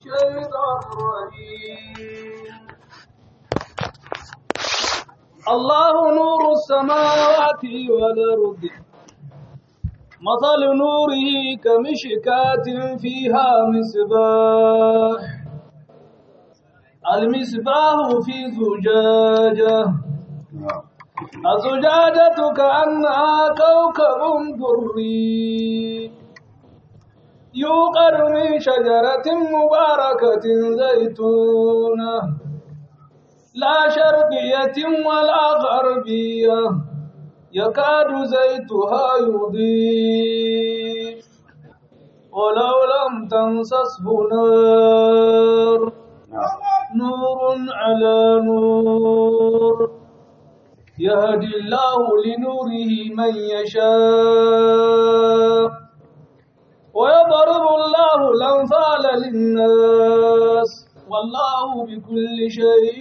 الشيطان الرجيم الله نور السماوات والأرض مثل نوره كمشكاة فيها مصباح المصباح في زجاجة الزجاجة كأنها كوكب دري يوقد من شجرة مباركة زيتونة لا شرقية ولا غربية يكاد زيتها يضيء ولو لم تمسسه نار نور على نور يهدي الله لنوره من يشاء ويضرب الله الأمثال للناس والله بكل شيء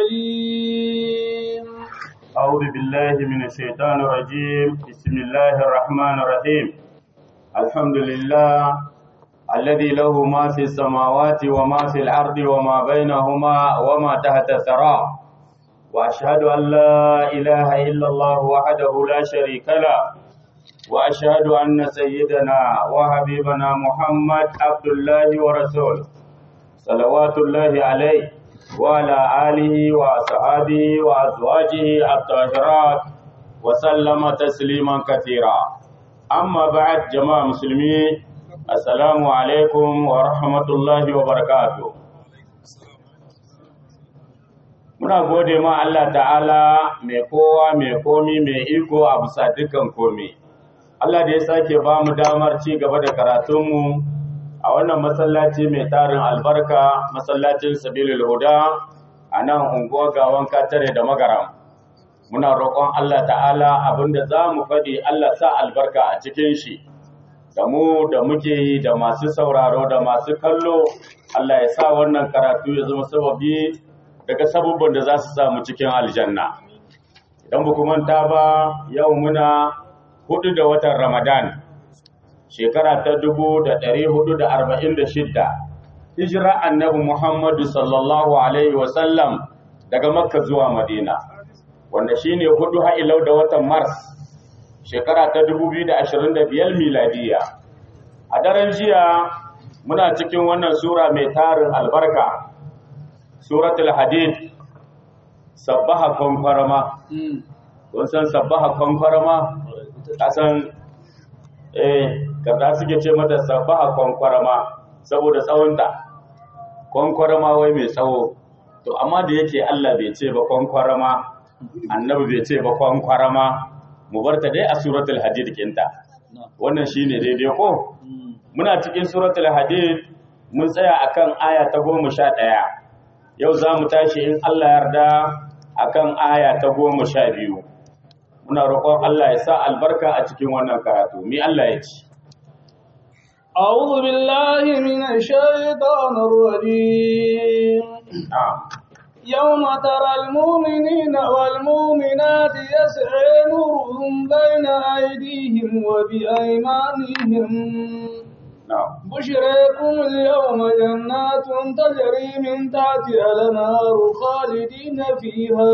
عليم أعوذ بالله من الشيطان الرجيم بسم الله الرحمن الرحيم الحمد لله الذي له ما في السماوات وما في الأرض وما بينهما وما تحت الثرى وأشهد أن لا إله إلا الله وحده لا شريك له وأشهد أن سيدنا وحبيبنا محمد عبد الله ورسوله صلوات الله عليه وعلى آله وأصحابه وأزواجه الطاهرات وسلم تسليما كثيرا أما بعد جماعة مسلمين السلام عليكم ورحمة الله وبركاته Muna gode ma Allah ta'ala mai kowa mai komi mai iko a bisa dukkan komi. Allah da ya sake ba mu damar ci gaba da karatunmu a wannan masallaci mai tarin albarka masallacin sabilul huda a nan unguwar gawan katare da magaram muna roƙon Allah ta'ala abinda za mu faɗi Allah sa albarka a cikin shi da mu da muke yi da masu sauraro da masu kallo Allah ya sa wannan karatu ya zama sababi daga sabubban da za su samu cikin aljanna idan ba manta ba yau muna hudu da watan ramadan shekara ta dubu da ɗari hudu da arba'in da shidda hijira annabi muhammadu sallallahu alaihi wasallam daga makka zuwa madina wanda shine hudu ha'ilau da watan mars shekara ta dubu biyu da ashirin da biyar miladiya a daren jiya muna cikin wannan sura mai tarin albarka suratul hadid sabbaha kwankwarama kun san sabbaha kwankwarama kasan eh kaza suke ce mata sabaha kwankwarama saboda tsawonta kwankwarama wai mai tsawo to amma da yake Allah bai ce ba kwankwarama annabi bai ce ba kwankwarama mu barta dai a suratul hadid kinta wannan shine daidai ko muna cikin suratul hadid mun tsaya akan aya ta goma sha ɗaya yau za mu tashi in Allah yarda akan aya ta goma sha biyu muna roƙon Allah ya sa albarka a cikin wannan karatu mi Allah ya ci أعوذ بالله من الشيطان الرجيم يوم ترى المؤمنين والمؤمنات يسعى نورهم بين أيديهم وبأيمانهم بشريكم اليوم جنات تجري من تحتها الأنهار خالدين فيها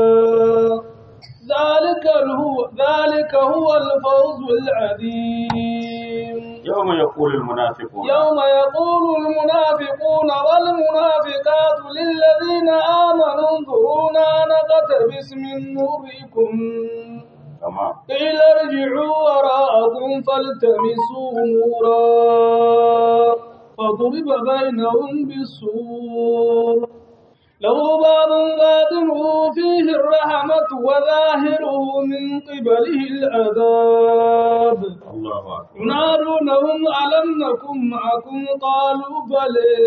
ذلك هو ذلك هو الفوز العظيم يوم يقول المنافقون يوم يقول المنافقون والمنافقات للذين آمنوا انظرونا نقتبس من نوركم تمام قيل ارجعوا وراءكم فالتمسوا نورا فضرب بينهم بالسور له باب باطنه فيه الرحمة وظاهره من قبله العذاب الله أكبر ينادونهم ألم نكن معكم قالوا بلى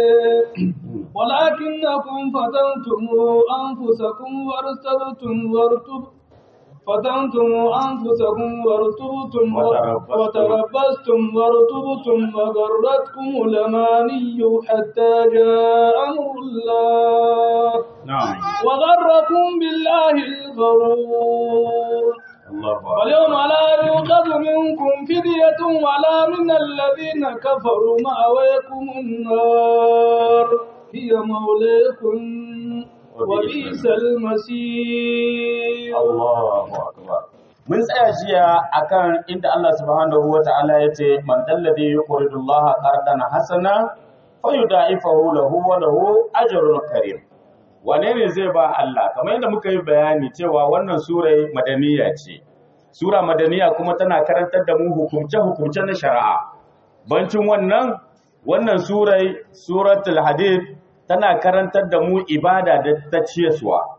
ولكنكم فتنتم أنفسكم وارتبتم وارتبتم فتنتم أنفسكم وارتبتم وتربصتم. وتربصتم وارتبتم وغرتكم الأماني حتى جاء أمر الله نعم وغركم بالله الغرور الله أكبر واليوم لا يؤخذ منكم فدية ولا من الذين كفروا مأويكم النار هي مولاكم وبئس المصير Allahu akbar mun tsaya jiya akan inda Allah subhanahu wata'ala yace man dalladhi yuqridu Allah qardan hasana fayudaifahu lahu wa lahu ajrun karim wane ne zai ba Allah kamar yadda muka yi bayani cewa wannan sura madaniya ce sura madaniya kuma tana karantar da mu hukumce hukumce na shari'a bancin wannan wannan surai suratul hadid tana karantar da mu ibada da ta ciyaswa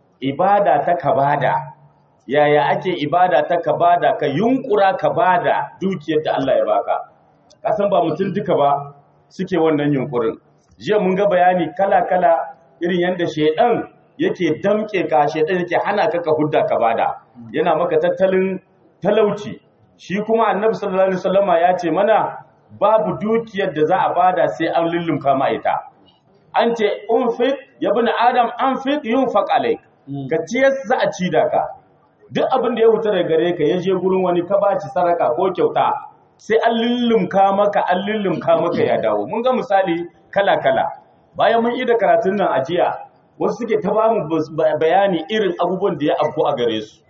ibada ta kabada yaya ake ibada ta kabada ka yunkura kabada dukiyar da Allah ya baka kasan ba mutum duka ba suke wannan yunkurin jiya mun ga bayani kala-kala irin yadda shedan yake damke ka shedan yake hana ka ka hudda kabada yana maka tattalin talauci shi kuma annabi sallallahu alaihi wasallama ya ce mana babu dukiyar da za a bada sai an lullumka ma ita an ce unfit ya bin adam anfit yunfaq alaik ka ciyar za a ci da ka duk abin da ya wuta daga gare ka ya je gurin wani ka baci saraka ko kyauta sai an lullumka maka an lullumka maka ya dawo mun ga misali kala kala bayan mun yi da karatun nan a jiya wasu suke ta ba mu bayani irin abubuwan da ya afku a gare su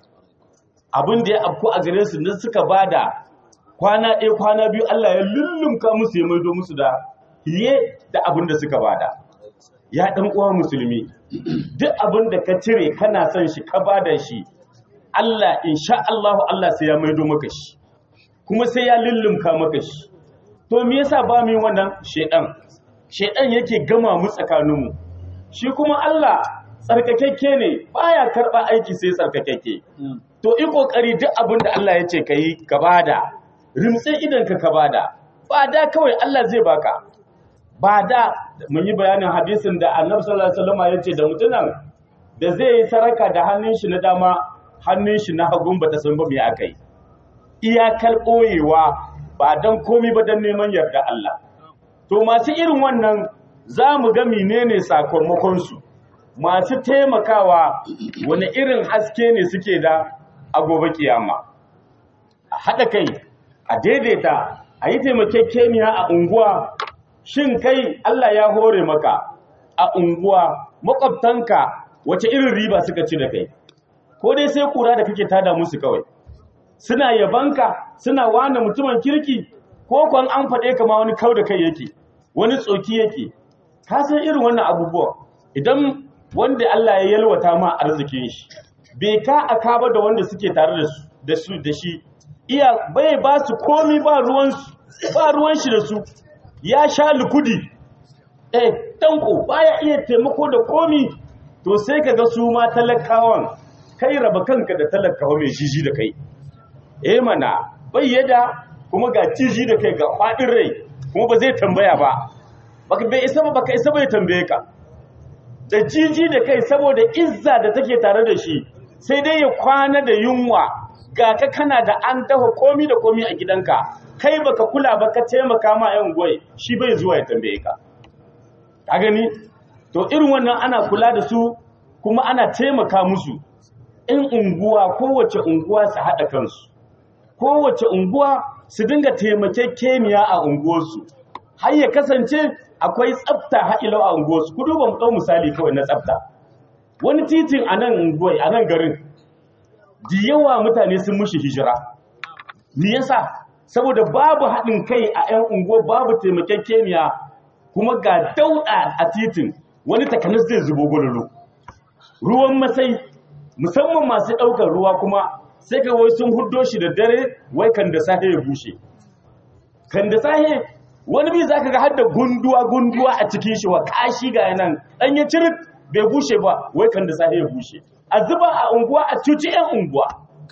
abin da ya afku a gare su ne suka bada kwana ɗaya kwana biyu Allah ya lullumka musu ya maido musu da fiye da abin da suka bada ya ɗan uwa musulmi duk abin da ka cire kana son shi ka bada shi Allah insha Allah Allah sai ya maido maka shi kuma sai ya lullumka maka shi to me yasa ba mu wannan shedan shedan yake gama mu tsakaninmu shi kuma Allah tsarkakekke ne baya karba aiki sai tsarkakekke to yi kokari duk abin da Allah ya ce kai ka bada rimtse idan ka ka bada ba da kawai Allah zai baka ba da mun yi bayanin hadisin da annabi sallallahu alaihi wasallam ya ce da mutunan da zai yi saraka da hannun shi na dama hannun shi na hagun bata san ba me akai iyakar koyewa ba dan komi ba dan neman yarda Allah to masu irin wannan za mu ga menene sakamakon su masu taimakawa wani irin haske ne suke da a gobe kiyama a haɗa kai a daidaita a yi taimakekeniya a unguwa shin kai Allah ya hore maka a unguwa makwabtanka wace irin riba suka ci da kai ko dai sai kura da kake tada musu kawai suna yabanka suna wane mutumin kirki ko kwan an faɗe ka ma wani kau da kai yake wani tsoki yake ka san irin wannan abubuwa idan wanda Allah ya yalwata ma arzikin shi bai ka aka ba da wanda suke tare da su da su da shi iya bai ba su komi ba ruwan ba ruwan shi da su ya sha lukudi eh tanko baya iya taimako da komi to sai kaga su ma talakawan kai raba kanka da talakawa mai jiji da kai eh mana bayyada kuma ga ciji da kai ga fadin rai kuma ba zai tambaya ba baka bai isa ba baka isa bai tambaye ka da jiji da kai saboda izza da take tare da shi sai dai ya kwana da yunwa ga ka kana da an dafa komi da komi a gidanka kai baka kula ba ka taimaka ma yan goyi shi bai zuwa ya tambaye ka ka gani to irin wannan ana kula da su kuma ana taimaka musu in unguwa kowace unguwa su haɗa kansu kowace unguwa su dinga taimakekeniya a unguwarsu har ya kasance akwai tsafta ha'ilau a unguwarsu ku duba mu ɗau misali kawai na tsafta wani titin a nan unguwai a nan garin da yawa mutane sun mushi hijira me yasa saboda babu haɗin kai a 'yan unguwa babu taimakekeniya kuma ga dauɗa a titin wani takanas zai zubo gwalolo ruwan masai musamman masu ɗaukar ruwa kuma sai ka wai sun huddo shi da dare wai kan da sahe ya bushe kan da sahe wani bi za ka ga har da gunduwa gunduwa a cikin shi wa kashi ga yanan ɗan ya cirit bai bushe ba wai kan da sahe ya bushe a zuba a unguwa a cuci 'yan unguwa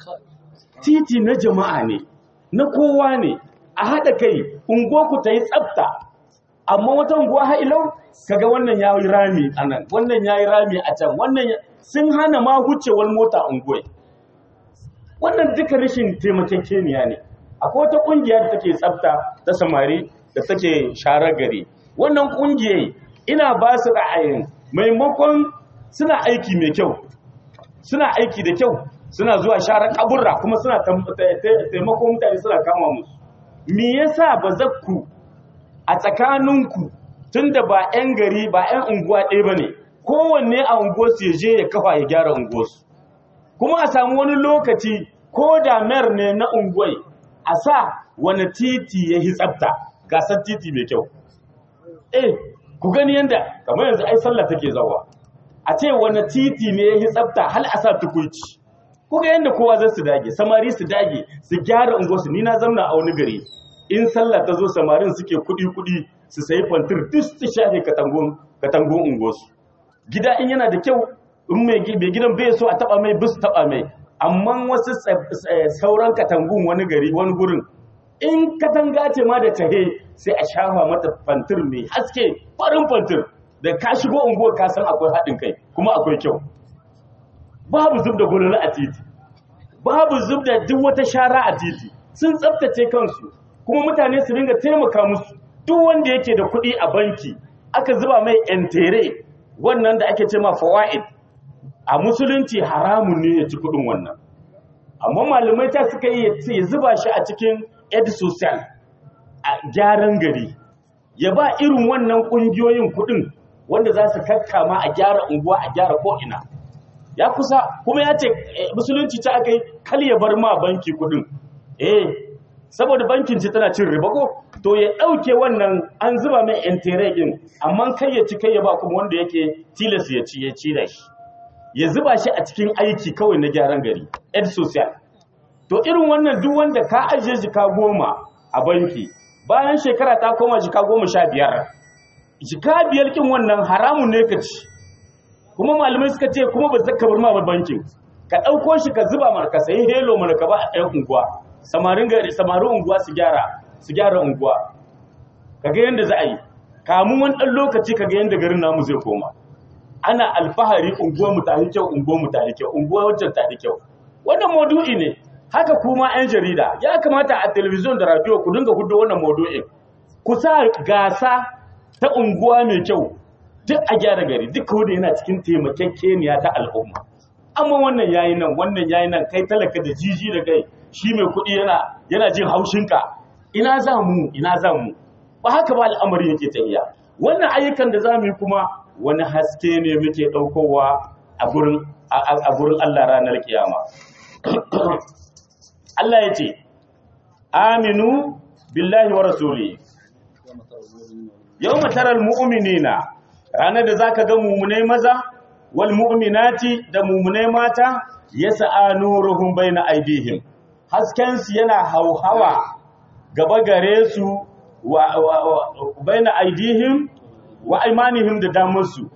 titi na jama'a ne na kowa ne a haɗa kai unguwarku ta yi tsafta amma wata unguwa ha'ilau kaga wannan ya yi rami a nan wannan ya yi rami a can wannan sun hana ma wucewar mota unguwai wannan duka rashin taimakekeniya ne akwai wata ƙungiya da take tsafta ta samari da take sharar gari wannan ƙungiyar ina ba su ra'ayin maimakon suna aiki mai kyau suna aiki da kyau suna zuwa sharar kaburra kuma suna taimakon mutane suna kama musu me yasa ba zakku a tsakaninku tunda ba 'yan gari ba 'yan unguwa ɗaya ba ne kowanne a unguwarsu ya je ya kafa ya gyara unguwarsu kuma a samu wani lokaci ko da mayar ne na unguwai a sa wani titi ya yi tsafta gasar titi mai kyau eh ku gani yadda kamar yanzu ai sallah take zawa a ce wani titi ne ya yi tsafta hal a sa tukuici ku ga yadda kowa zai su dage samari su dage su gyara unguwarsu ni na zamna a wani gari in sallah ta zo samarin suke kudi kudi su sayi fantir duk su shafe katangun katangun unguwarsu gida in yana da kyau in mai gidan bai so a taba mai bis taba mai amma wasu sauran katangun wani gari wani gurin in katanga ce ma da tahe sai a shafa mata fantir mai haske farin fantir da ka shigo unguwar ka san akwai haɗin kai kuma akwai kyau babu zub da gulula a titi babu zub da duk wata shara a titi sun tsaftace kansu kuma mutane su ringa taimaka musu duk wanda yake da kuɗi a banki aka zuba mai entere wannan da ake ce ma fawaid a musulunci haramun ne ya ci kuɗin wannan amma malamai ta suka yi ya zuba shi a cikin ed social a gyaran gari ya ba irin wannan ƙungiyoyin kuɗin wanda za su kakkama a gyara unguwa a gyara ko'ina ya kusa kuma ya ce musulunci ta aka yi kal ya bar ma banki kuɗin eh saboda bankin ce tana cin riba ko to ya ɗauke wannan an zuba mai entere ɗin amma kai ya ci kai ya ba kuma wanda yake tilas ya ci ya ci da shi ya zuba shi a cikin aiki kawai na gyaran gari ed social to irin wannan duk wanda ka ajiye jika goma a banki bayan shekara ta koma jika goma sha biyar jika biyar kin wannan haramun ne ka ci kuma malamai suka ce kuma ba zaka bar ma bankin ka ɗauko shi ka zuba mana ka sayi helo mana ka ba a ɗan unguwa samarin gari samarin unguwa su gyara su gyara unguwa kaga yanda za a yi kamun wani ɗan lokaci kaga yanda garin namu zai koma ana alfahari unguwar mu tafi kyau unguwar mu tafi kyau unguwar wajen tafi kyau wannan maudu'i ne haka kuma 'yan jarida ya kamata a telebijin da radio ku dinga hudu wannan maudu'in ku sa gasa ta unguwa mai kyau duk a gyara gari duk wanda yana cikin taimakekeniya ta al'umma amma wannan yayi nan wannan yayi nan kai talaka da jiji da kai shi mai kuɗi yana yana jin haushinka ina za mu ina za mu ba haka ba al'amari yake tafiya wannan ayyukan da za mu yi kuma wani haske ne muke ɗaukowa a gurin a gurin Allah ranar kiyama Allah ya ce aminu billahi wa rasuli yawma taral mu'minina ranar da zaka ga mu'minai maza wal mu'minati da mu'minai mata yas'a nuruhum baina aydihim hasken su yana hauhawa gaba gare su wa, baina aydihim wa aymanihim da damansu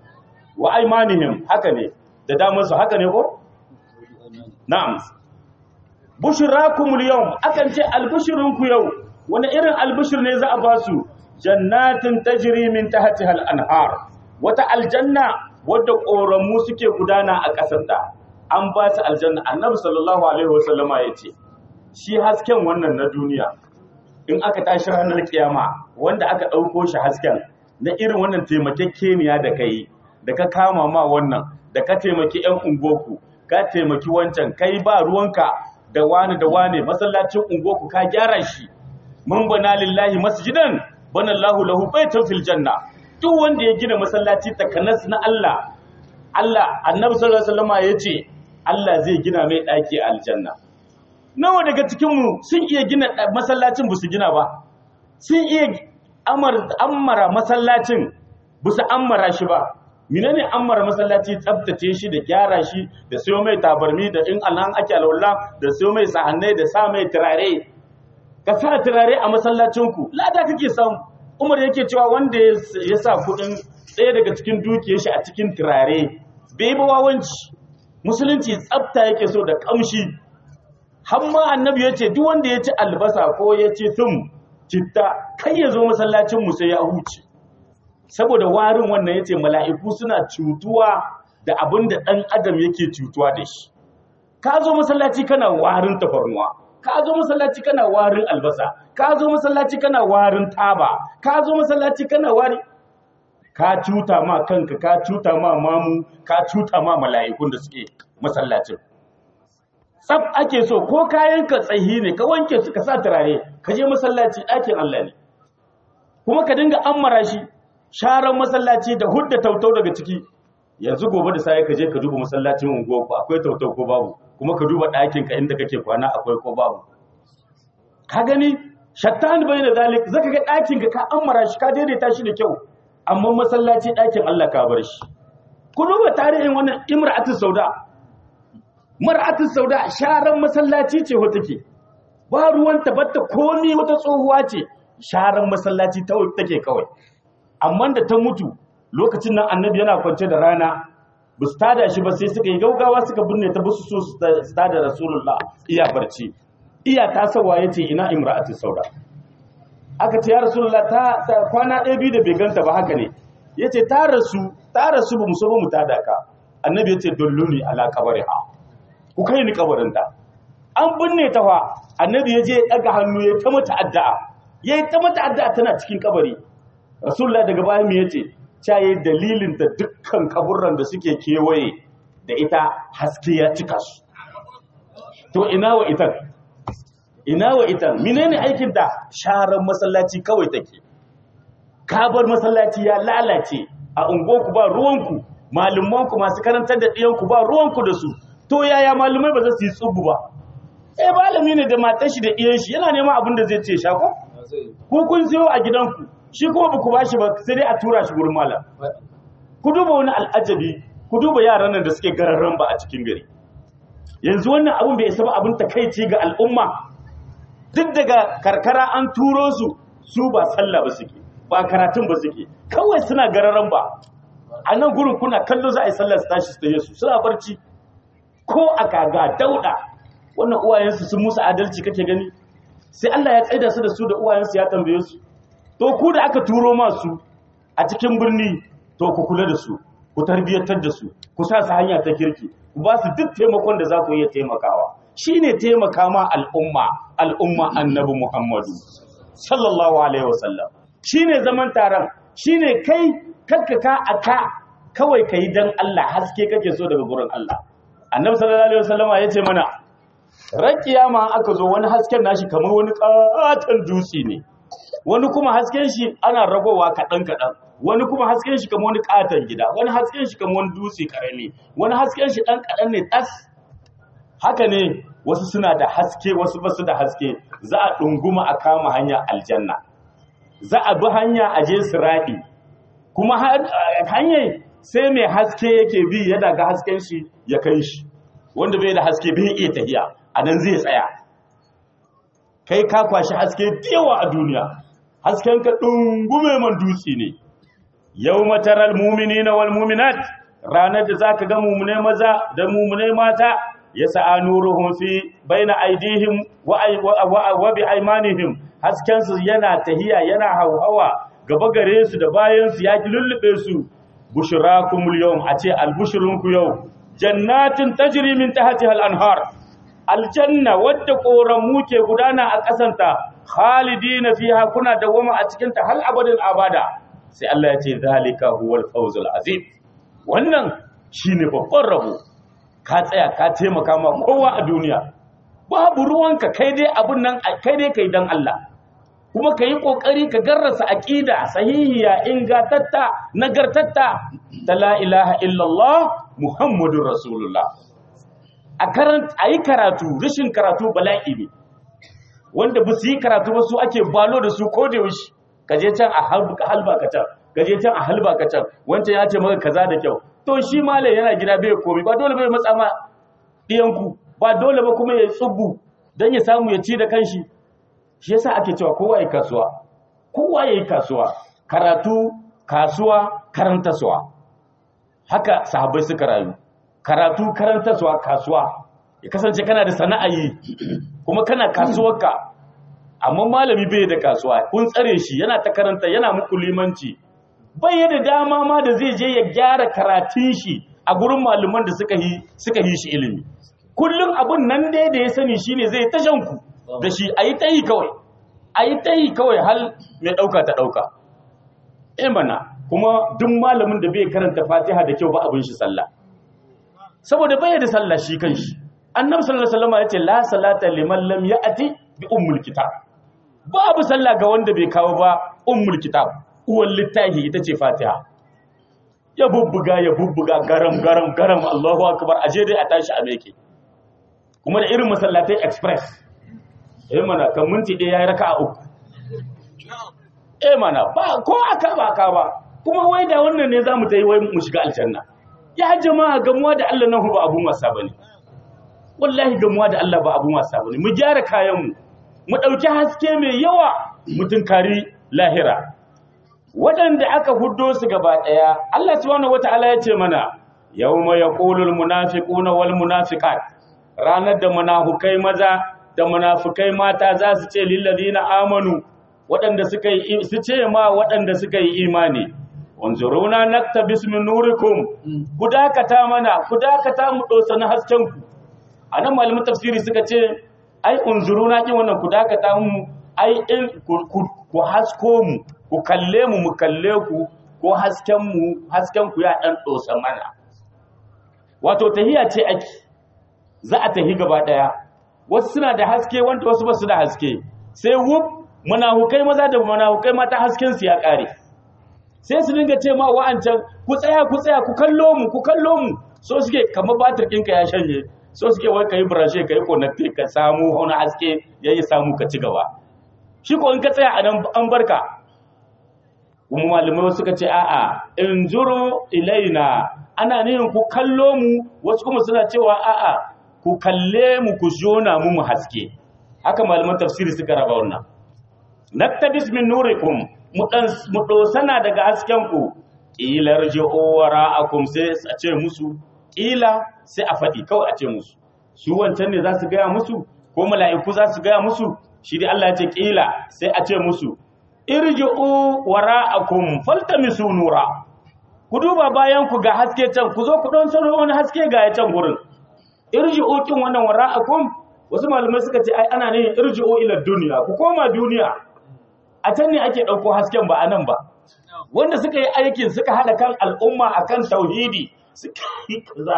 wa aymanihim haka ne da damansu haka ne ko na'am bushrakumul yawm akan ce albushrunku yau wani irin albushir ne za a ba su jannatin tajri min tahtiha al-anhar wata aljanna wadda koramu suke gudana a ƙasarta an ba su aljanna annabi sallallahu alaihi wasallama yace shi hasken wannan na duniya in aka tashi ranar kiyama wanda aka ɗauko shi hasken na irin wannan taimakekeniya da kai da ka kama ma wannan da ka taimaki 'yan ungoku ka taimaki wancan kai ba ruwanka da wani da wani masallacin ungoku ka gyara shi mun bana lillahi masjidan bana Allahu lahu baitan fil janna duk wanda ya gina masallaci takanas na Allah Allah annabi sallallahu alaihi wasallam yace Allah zai gina mai daki a aljanna nawa daga cikin mu sun iya gina masallacin ba su gina ba sun iya ammara masallacin ba su ammara shi ba menene ammara masallaci tsabtace shi da gyara shi da siyo mai tabarmi da in alhan ake alwala da siyo mai sahannai da sa mai turare ka sa turare a masallacinku lada kake samu umar yake cewa wanda ya sa kudin ɗaya daga cikin dukiyar shi a cikin turare bai ba wawanci musulunci tsabta yake so da kamshi hamma annabi ya ce duk wanda ya ci albasa ko ya ci tum citta kai ya zo masallacin mu sai ya huce saboda warin wannan yace mala'iku suna cutuwa da abin da ɗan adam yake cutuwa da shi ka zo masallaci kana warin tafarnuwa ka zo masallaci kana warin albasa ka zo masallaci kana warin taba ka zo masallaci kana wari ka cuta ma kanka ka cuta ma mamu ka cuta ma mala'ikun da suke masallacin tsaf ake so ko kayan ka tsayi ne ka wanke su ka sa turare ka je masallaci ɗakin Allah ne kuma ka dinga ammara shi sharan masallaci da hudda tautau daga ciki yanzu gobe da sai ka je ka duba masallacin unguwarku akwai tautau ko babu kuma ka duba ɗakin ka inda kake kwana akwai ko babu ka gani shattan bai da zalik zaka ga ɗakin ka ka ammara shi ka daidaita shi da kyau amma masallaci ɗakin Allah ka bar shi ku duba tarihin wannan imra'atu sauda mar'atu sauda sharan masallaci ce ho take ba ruwan tabatta komi wata tsohuwa ce sharan masallaci ta take kawai amma da ta mutu lokacin nan annabi yana kwance da rana ba su tada shi ba sai suka yi gaugawa suka binne ta basu so su tada rasulullah iya barci iya ta sawa yace ina imra'atu sauda aka ce ya rasulullah ta, ta kwana ɗaya biyu da bai ganta ba haka ne yace ta rasu ta rasu ba mu so ba mu tada ka annabi yace dulluni ala qabriha ku kai ni kabarinta an binne ta fa annabi ya je daga hannu ya ta mata addu'a ya ta mata addu'a tana cikin kabari rasulullah daga baya me yace cha yayi dalilin da dukkan kaburran da suke kewaye da ita haske ya cika su to ina wa ita ina wa ita menene aikin ta sharan masallaci kawai take kabar masallaci ya lalace a unguwarku ba ruwanku malumanku masu karantar da ɗiyanku ba ruwanku da su to yaya malumai ba za su yi tsubu ba eh malami ne da matar shi da iyan shi yana neman abin da zai ce shako ko kun siyo a gidanku shi kuma ba ku ba shi ba sai dai a tura shi gurin malam ku duba wani al'ajabi ku duba yaran nan da suke gararran ba a cikin gari yanzu wannan abin bai isa ba abin takaici ga al'umma duk daga karkara an turo su su ba sallah ba suke ba karatun ba suke kawai suna gararan ba a nan gurin kuna kallo za a yi sallah su tashi su taje su suna barci ko a kaga dauda wannan uwayensu sun musu adalci kake gani sai Allah ya tsaida su da su da uwayensu ya tambaye su to ku da aka turo masu a cikin birni to ku kula da su ku tarbiyyantar da su ku sa su hanya ta kirki ku ba su duk taimakon da za ku iya taimakawa shine taimaka ma al'umma al'umma annabi Muhammadu sallallahu alaihi wasallam shine zaman taron shine kai kakkaka aka kawai kai dan Allah haske kake so daga gurin Allah annabi sallallahu alaihi wasallama yace mana ran kiyama aka zo wani hasken nashi kamar wani katon dutse ne wani kuma hasken shi ana ragowa kaɗan kaɗan wani kuma hasken shi kamar wani katon gida wani hasken shi kamar wani dutse karami wani hasken shi ɗan kaɗan ne tas haka ne wasu suna da haske wasu ba su da haske za a ɗunguma a kama hanya aljanna za a bi hanya a je siraɗi kuma hanyar sai mai haske yake bi ya daga hasken shi ya kai shi wanda bai da haske bai iya tafiya a nan zai tsaya kai ka kwashi haske yawa a duniya hasken ka dungume man dutse ne yau mataral mumini na wal muminat ranar da zaka ga mumune maza da mumune mata ya sa'a nuruhum fi baina aidihim wa bi aymanihim hasken su yana tahiya yana hauhawa gaba gare su da bayan su ya lullube su bushrakumul yawm a ce albushrunku yau jannatin tajri min tahtiha al-anhar aljanna wadda koramu ke gudana a kasanta khalidina fiha kuna dawama a cikin ta hal abadin abada sai Allah ya ce zalika huwal fawzul azim wannan shine babban rabo ka tsaya ka taimaka ma kowa a duniya babu ruwanka kai dai abun nan kai dai kai dan Allah kuma ka yi ƙoƙari ka garrasa aƙida sahihiya ingatatta nagartatta ta la ilaha illallah muhammadun rasulullah a yi karatu rashin karatu bala'i ne wanda ba su yi karatu ba su ake balo da su ko da yaushe ka je can a halba ka can ka je can a halba ka can wancan ya ce maka kaza da kyau to shi malam yana gida bai komai ba dole bai matsa ma ɗiyanku ba dole ba kuma ya tsubu don ya samu ya ci da kanshi shi yasa ake cewa kowa yi kasuwa kowa yi kasuwa karatu kasuwa karantaswa haka sahabbai suka rayu karatu karantaswa kasuwa ya kasance kana da sana'a yi kuma kana kasuwarka amma malami bai da kasuwa kun tsare shi yana ta karanta yana muku limanci bai da dama ma da zai je ya gyara karatun shi a gurin malaman da suka yi suka yi shi ilimi kullum abun nan dai da ya sani shine zai tashanku da shi a yi ta yi kawai a yi ta yi kawai hal mai ɗauka ta ɗauka imana kuma duk malamin da bai karanta fatiha da kyau ba abin shi sallah saboda bai da sallah shi kan shi annabi sallallahu alaihi wasallam ya ce la salata liman lam ya'ti bi ummul kitab babu sallah ga wanda bai kawo ba ummul kitab uwan littahi ita ce fatiha ya bubbuga ya bubbuga garam garam garam Allahu akbar aje dai a tashi a meke kuma da irin masallatai express eh mana kan minti ɗaya yayi raka'a uku eh mana ba ko aka ba ka ba kuma wai da wannan ne zamu ta yi wai mu shiga aljanna ya jama'a gamuwa da Allah nan ba abun wasa bane wallahi gamuwa da Allah ba abun wasa bane mu gyara kayan mu mu dauki haske mai yawa mu tunkari lahira waɗanda aka huddo su gaba ɗaya Allah subhanahu wata'ala ya ce mana yawma yaqulul munafiquna wal munafiqat ranar da munafukai maza da munafukai mata za su ce lil ladina amanu waɗanda suka yi su ce ma waɗanda suka yi imani wanzuruna naktabis min nurikum ku dakata mana ku dakata mu dosa na hasken ku anan malamin tafsiri suka ce ai unzuruna kin wannan ku dakata mu ai in ku hasko mu ku kalle mu mu kalle ku ko hasken mu hasken ku ya dan dosa mana wato tahiya ce ake za a tahi gaba daya wasu suna da haske wanda wasu ba su da haske sai wuf munafukai maza da munafukai mata hasken su ya kare sai su dinga ce ma wa'ancan ku tsaya ku tsaya ku kallo mu ku kallo mu so suke kamar batir ɗinka ya shanye so suke wai kai brashe kai connecte ka samu wani haske yayi samu ka ci gaba shi ko in ka tsaya a nan an barka kuma malamai suka ce a'a in zuru ilaina ana nihin ku kallo mu wasu kuma suna cewa a'a ku kalle mu ku jona mu mu haske haka malaman tafsiri suka raba wannan naktabis min nurikum mu dan mu dosana daga hasken ku ila rji'u wara'akum sai a ce musu ila sai a faɗi kawai a ce musu su wancan ne za su gaya musu ko mala'iku za su gaya musu shi dai Allah ya ce kila sai a ce musu irji'u wara'akum faltamisu nura ku duba bayan ku ga haske can ku zo ku don sano wani haske ga ya can gurin irji'u kin wannan wara'akum wasu malamai suka ce ai ana ne irji'u ila duniya ku koma duniya a can ne ake dauko hasken ba anan ba wanda suka yi aikin suka hada kan al'umma akan tauhidi suka yi kaza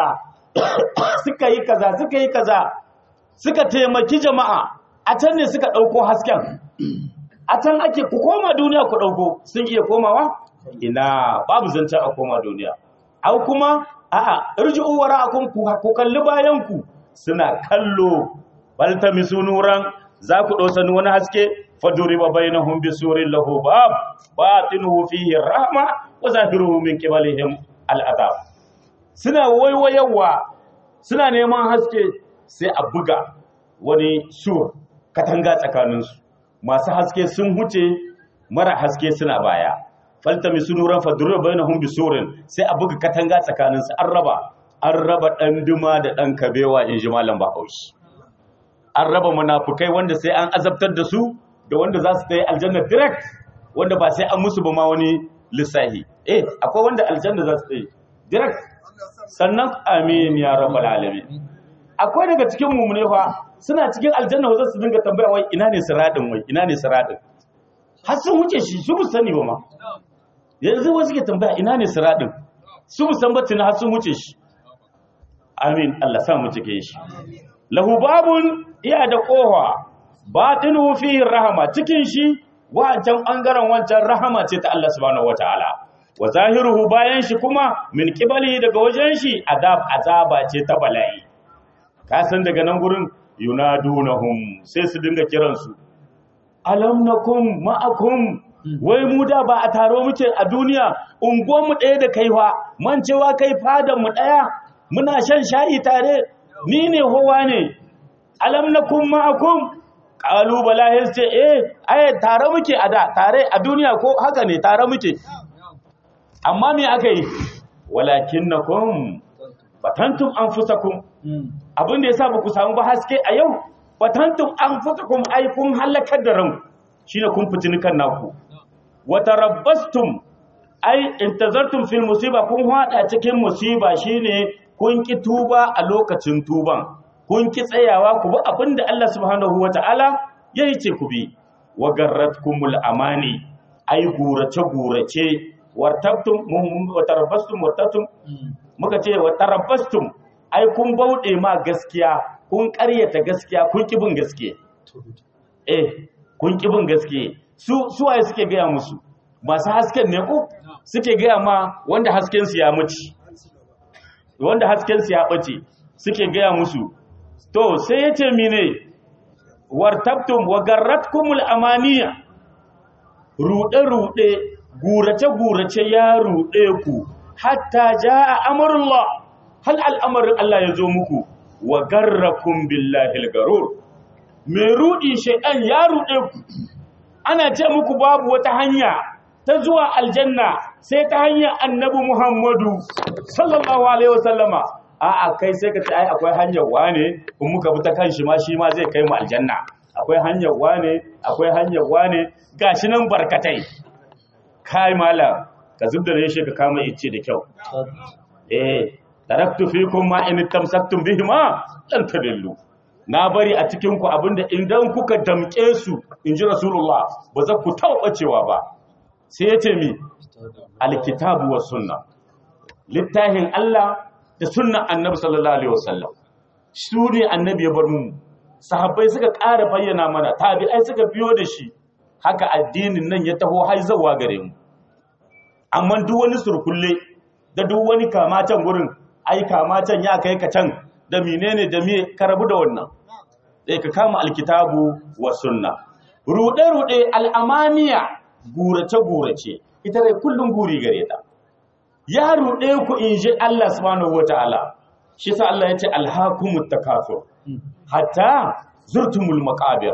suka yi kaza suka yi kaza suka taimaki jama'a a can ne suka dauko hasken a can ake ku koma duniya ku dauko sun iya komawa ina babu zancen a koma duniya au kuma a'a irji'u wara'akum ku kalli bayan ku suna kallo balta misunuran za ku dausa wani haske faduriba bainahum bisurin lahu bab batinuhu fihi rahma wa zahiruhu min qibalihim al'adab suna waiwayawa suna neman haske sai a buga wani sur katanga tsakaninsu masu haske sun huce mara haske suna baya faltami sunuran fadurra bainahum bisurin sai a buga katanga tsakaninsu an raba an raba dan duma da dan kabewa in ji malam Bahaushe an raba munafukai wanda sai an azabtar da su da wanda za su tayi aljanna direct wanda ba sai an musu ba ma wani lissahi eh akwai wanda aljanna za su tayi direct sannan amin ya rabbal alamin akwai daga cikin mumune fa suna cikin aljanna wanda su dinga tambaya wai ina ne siradin wai ina ne siradin har sun wuce shi su sani ba ma yanzu wasu ke tambaya ina ne siradin su san ba tuna har sun wuce shi amin Allah sa mu cike shi lahu babun iya da kofa batinu fihi rahama cikin shi wancan bangaren wancan rahama ce ta Allah subhanahu wataala wa zahiruhu bayan shi kuma min qibali daga wajen shi azab azaba ce ta bala'i ka san daga nan gurin yunadunahum sai su dinga kiransu alam nakum ma'akum wai mu da ba a taro muke a duniya unguwan mu ɗaya da kaiwa man cewa kai fadan mu ɗaya muna shan shayi tare ni ne howa ne alam nakum ma'akum qalu bala yace eh ai tare muke a da tare a duniya ko haka ne tare muke amma me aka yi walakinnakum batantum anfusakum abin da yasa ba ku samu ba haske a yau batantum anfusakum ai kun halakar da ran shine kun fitini kan naku wa tarabbastum ai intazartum fil musiba kun hada cikin musiba shine kun ki tuba a lokacin tuban kun ki tsayawa ku bi abinda Allah subhanahu wataala yayi ce ku bi wa garratkumul amani ai gurace gurace wartabtum wa tarabbastum wartabtum muka ce wa tarabbastum ai kun bauɗe ma gaskiya kun ƙaryata gaskiya kun kibin gaskiya eh kun kibin gaskiya su suwaye suke gaya musu masu hasken ne ko suke gaya ma wanda haskensu ya mace wanda haskensu ya ɓace suke gaya musu to sai ya ce mine wartabtum wa garratkumul amaniya ruɗe-ruɗe gurace-gurace ya ruɗe ku hatta ja a amurullah hal al'amarin Allah ya zo muku wa garrakun billahi garur mai ruɗi shaiɗan ya ruɗe ku ana ce muku babu wata hanya ta zuwa aljanna sai ta hanyar annabi muhammadu sallallahu alaihi wasallama a'a kai sai ka ce ai akwai hanyar wane in muka bi ta kan shi ma shi ma zai kai mu aljanna akwai hanyar wane akwai hanyar wane gashi nan barkatai kai malam ka zubda da shi ka kama ice da kyau eh taraktu fikum ma in tamsaktum bihi ma lan tadillu na bari a cikin ku abinda idan kuka damke su inji rasulullah ba za ku tauba cewa ba sai yace mi alkitabu was sunna littafin Allah da sunnan annabi sallallahu alaihi wasallam su ne annabi ya bar mu sahabbai suka ƙara bayyana mana tabi'ai suka biyo da shi haka addinin nan ya taho haizawa gare mu amma duk wani surkulle da duk wani kamatan gurin ai kamatan ya kai ka can da menene da me ka rabu da wannan sai ka kama alkitabu wa sunna rude rude al'amaniya gurace gurace ita dai kullun guri gare ta ya rude ku inji Allah subhanahu wataala shi sa Allah ya ce alhaqumut takasur hatta zurtumul maqabir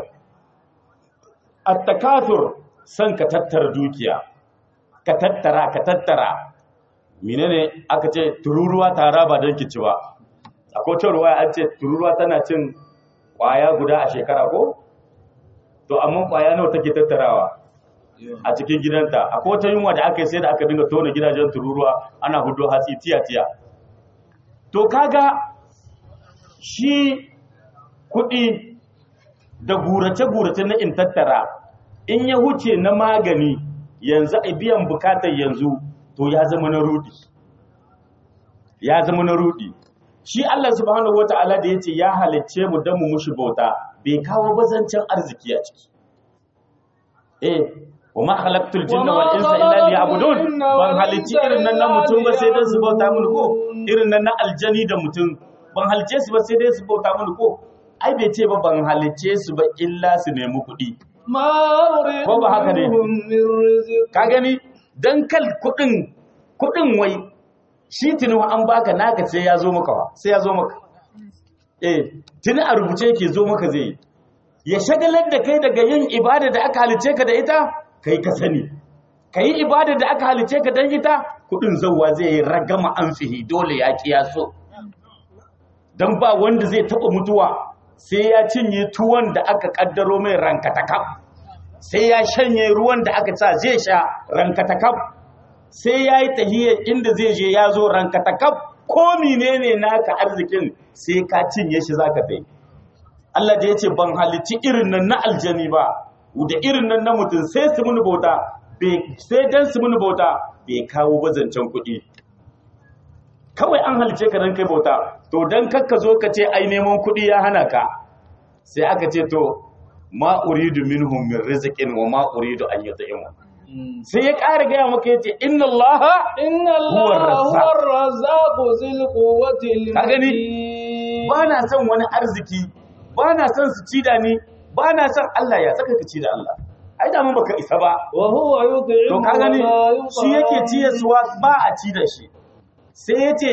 at-takathur san ka tattara dukiya ka tattara ka tattara menene aka ce tururuwa tara ba don kici ba akwai ta ruwaya an ce tururuwa tana cin kwaya guda a shekara ko to amma kwaya nawa take tattarawa a cikin gidanta akwai wata yunwa da aka yi sai da aka dinga tona gidajen tururuwa ana hudu hatsi tiya tiya to kaga shi kuɗi da gurace-gurace na in tattara in ya huce na magani yanzu a biyan bukatar yanzu to ya zama na rudi ya zama na rudi shi Allah subhanahu wata'ala da yace ya halicce mu dan mu mushi bauta bai kawo bazancin arziki a ciki eh wama khalaqtul jinna wal insa illa liya'budun ban halicci irin nan na mutum ba sai dan su bauta mun ko irin nan na aljani da mutum ban halicce su ba sai dai su bauta mun ko ai bai ce ba ban halicce su ba illa su nemi kuɗi ko ba haka ne ka gani dan kal kudin kudin wai shi tuni an baka naka sai ya zo maka wa sai ya zo maka eh tuni a rubuce yake zo maka zai ya shagalar da kai daga yin ibada da aka halice ka da ita kai ka sani kai ibada da aka halice ka dan ita kudin zawwa zai yi ragama an fihi dole ya kiyaso dan ba wanda zai taba mutuwa sai ya cinye tuwon da aka kaddaro mai rankatakaf sai ya shanye ruwan da aka sa zai sha rankatakaf sai ya yi tahiyar inda zai je ya zo rankatakaf ko menene naka arzikin sai ka cinye shi zaka kai Allah da ya ce ban halicci irin nan na aljani ba da irin nan na mutum sai su muni bauta sai dan su muni bauta bai kawo bazancen kuɗi kawai an halice ka dan kai bauta to dan kakka zo ka ce ai neman kuɗi ya hana ka sai aka ce to ma uridu minhum min rizqin wa ma uridu an yut'imu sai ya ƙara gaya maka yace inna allaha inna allaha huwa ar-razzaqu zil quwwati ka gani ba na son wani arziki ba na son su ci da ni ba na son Allah ya saka ka ci da Allah ai da mun baka isa ba wa huwa yut'imu to ka gani shi yake ciye suwa ba a ci da shi sai yace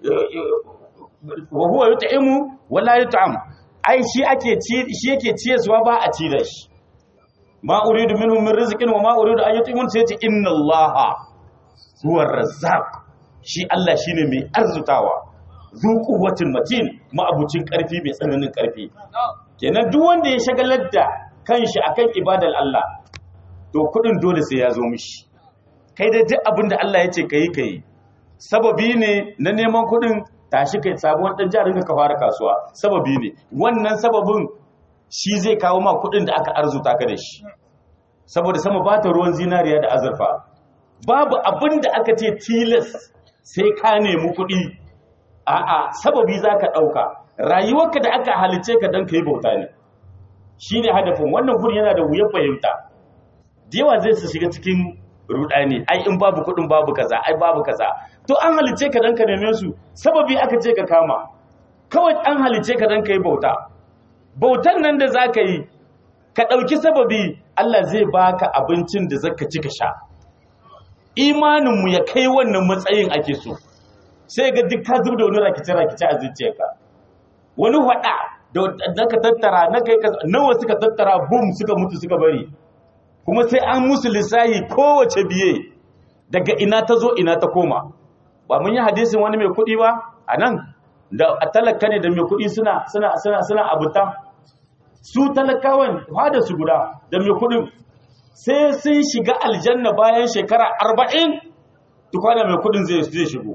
wa huwa yut'imu wala yut'am ai shi ake ci shi yake ciyarwa ba a ci da shi ma uridu minhum min rizqin wa ma uridu an yut'imun sai ce inna allaha huwa razzaq shi Allah shine mai arzutawa zu quwwatin matin ma'abucin karfi mai tsananin karfi kenan duk wanda ya shagalar da kanshi akan ibadar Allah to kudin dole sai ya zo mishi kai da duk abinda Allah ya ce kai kai sababi ne na neman kudin tashi kai sabuwar dan jarin ka fara kasuwa sababi ne wannan sababin shi zai kawo ma kudin da aka arzuta ka da shi saboda sama ba ta ruwan zinariya da azurfa babu abin da aka ce tilas sai ka nemi kudi a'a sababi za ka ɗauka rayuwarka da aka halice ka don ka yi bauta ne shi ne hadafin wannan guri yana da wuyar fahimta da yawa zai su shiga cikin rudani ai in babu kudin babu kaza ai babu kaza to an halice ka dan ka neme su sababi aka ce ka kama kawai an halice ka dan ka yi bauta bautan nan da zaka yi ka dauki sababi Allah zai baka abincin da zaka ci ka sha imanin mu ya kai wannan matsayin ake so sai ga duk ka zubda wani rakice rakice a zuciyarka wani hada da naka tattara na kai nawa suka tattara boom suka mutu suka bari kuma sai an musu lissahi kowace biye daga ina ta zo ina ta koma ba mun yi hadisin wani mai kuɗi ba a nan da a talaka ne da mai kuɗi suna suna suna suna abuta su talakawan fada su guda da mai kuɗin sai sun shiga aljanna bayan shekara arba'in tukwana mai kuɗin zai zai shigo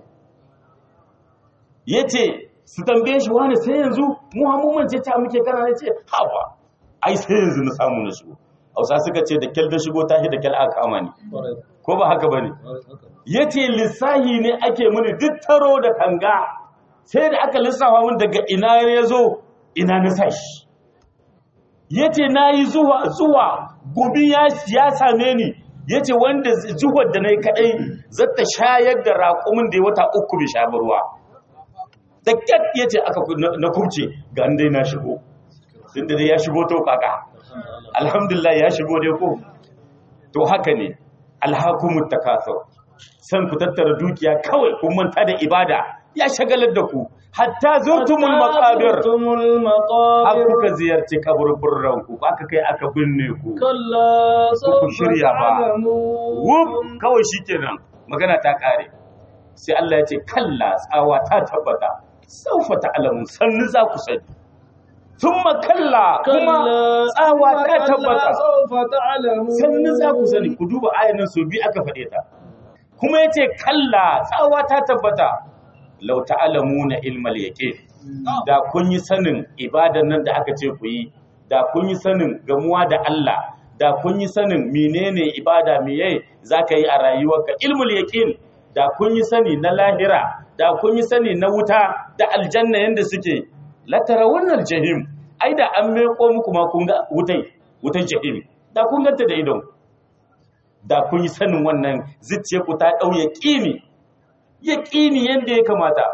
ya ce su tambaye shi wani sai yanzu muhammadin ce ta muke kana ne ce hawa ai sai yanzu na samu na shigo hausa suka ce da kyal da shigo tashi da kyal aka kama ni ko ba haka bane yace lissahi ne ake mini duk taro da kanga sai da aka lissafa min daga ina ya zo ina na sashi yace nayi zuwa zuwa gobi ya ya same ni yace wanda zuwar da nayi kadai zata shayar da raƙumin da ya wata uku bai sha ruwa da kyat yace aka na kubce ga dai na shigo tunda dai ya shigo to kaka alhamdulillah ya shigo dai ko to haka ne alhakumut takasur san ku tattara dukiya kawai kun manta da ibada ya shagalar da ku hatta zurtumul maqabir har kuka ziyarci kaburburran ku aka kai aka binne ku kalla ku shirya ba wuf kawai shikenan magana ta kare sai Allah ya ce kalla tsawa ta tabbata saufa ta'lamun sannu za ku sani thumma kalla kuma tsawa ta tabbata sannu za ku sani ku duba ayan nan so bi aka faɗe ta kuma yace kalla tsawa ta tabbata law ta'lamuna ilmal yaqin da kun yi sanin ibadan nan da aka ce ku yi da kun yi sanin gamuwa da Allah da kun yi sanin menene ibada meye zaka yi a rayuwarka ilmul yaqin da kun yi sani na lahira da kun yi sani na wuta da aljanna yanda suke latara wannan jahim ai da an meko muku ma kun ga wutai wutan jahim da kun ganta da idon da kun yi sanin wannan zuciya ku ta dau yaqini yaqini yanda ya kamata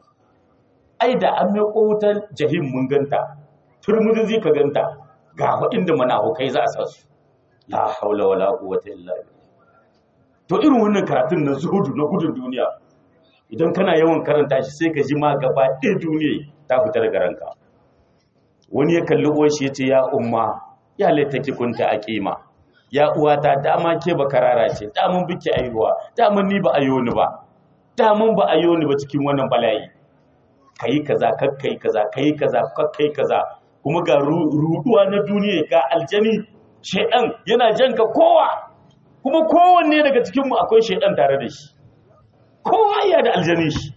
ai da an meko wutan jahim mun ganta turmudin zai ka ganta ga waɗanda manahukai za a sa su la haula wala quwwata illa billah to irin wannan karatun na zuhudu na gudun duniya idan kana yawan karanta shi sai ka ji ma gaba ɗaya duniya ta fita daga ranka wani ya kalli uwar shi ya ce ya umma ya laitaki kunta a kima ya uwata dama ke ba karara ce damun biki aihuwa damun ni ba ayo ni ba damun ba ayo ni ba cikin wannan bala'i kayi kaza kakkai kaza kayi kaza kakkai kaza kuma ga ruduwa na duniya ga aljani shedan yana janka kowa kuma kowanne daga cikinmu akwai shaidan tare da shi kowa iya da aljani shi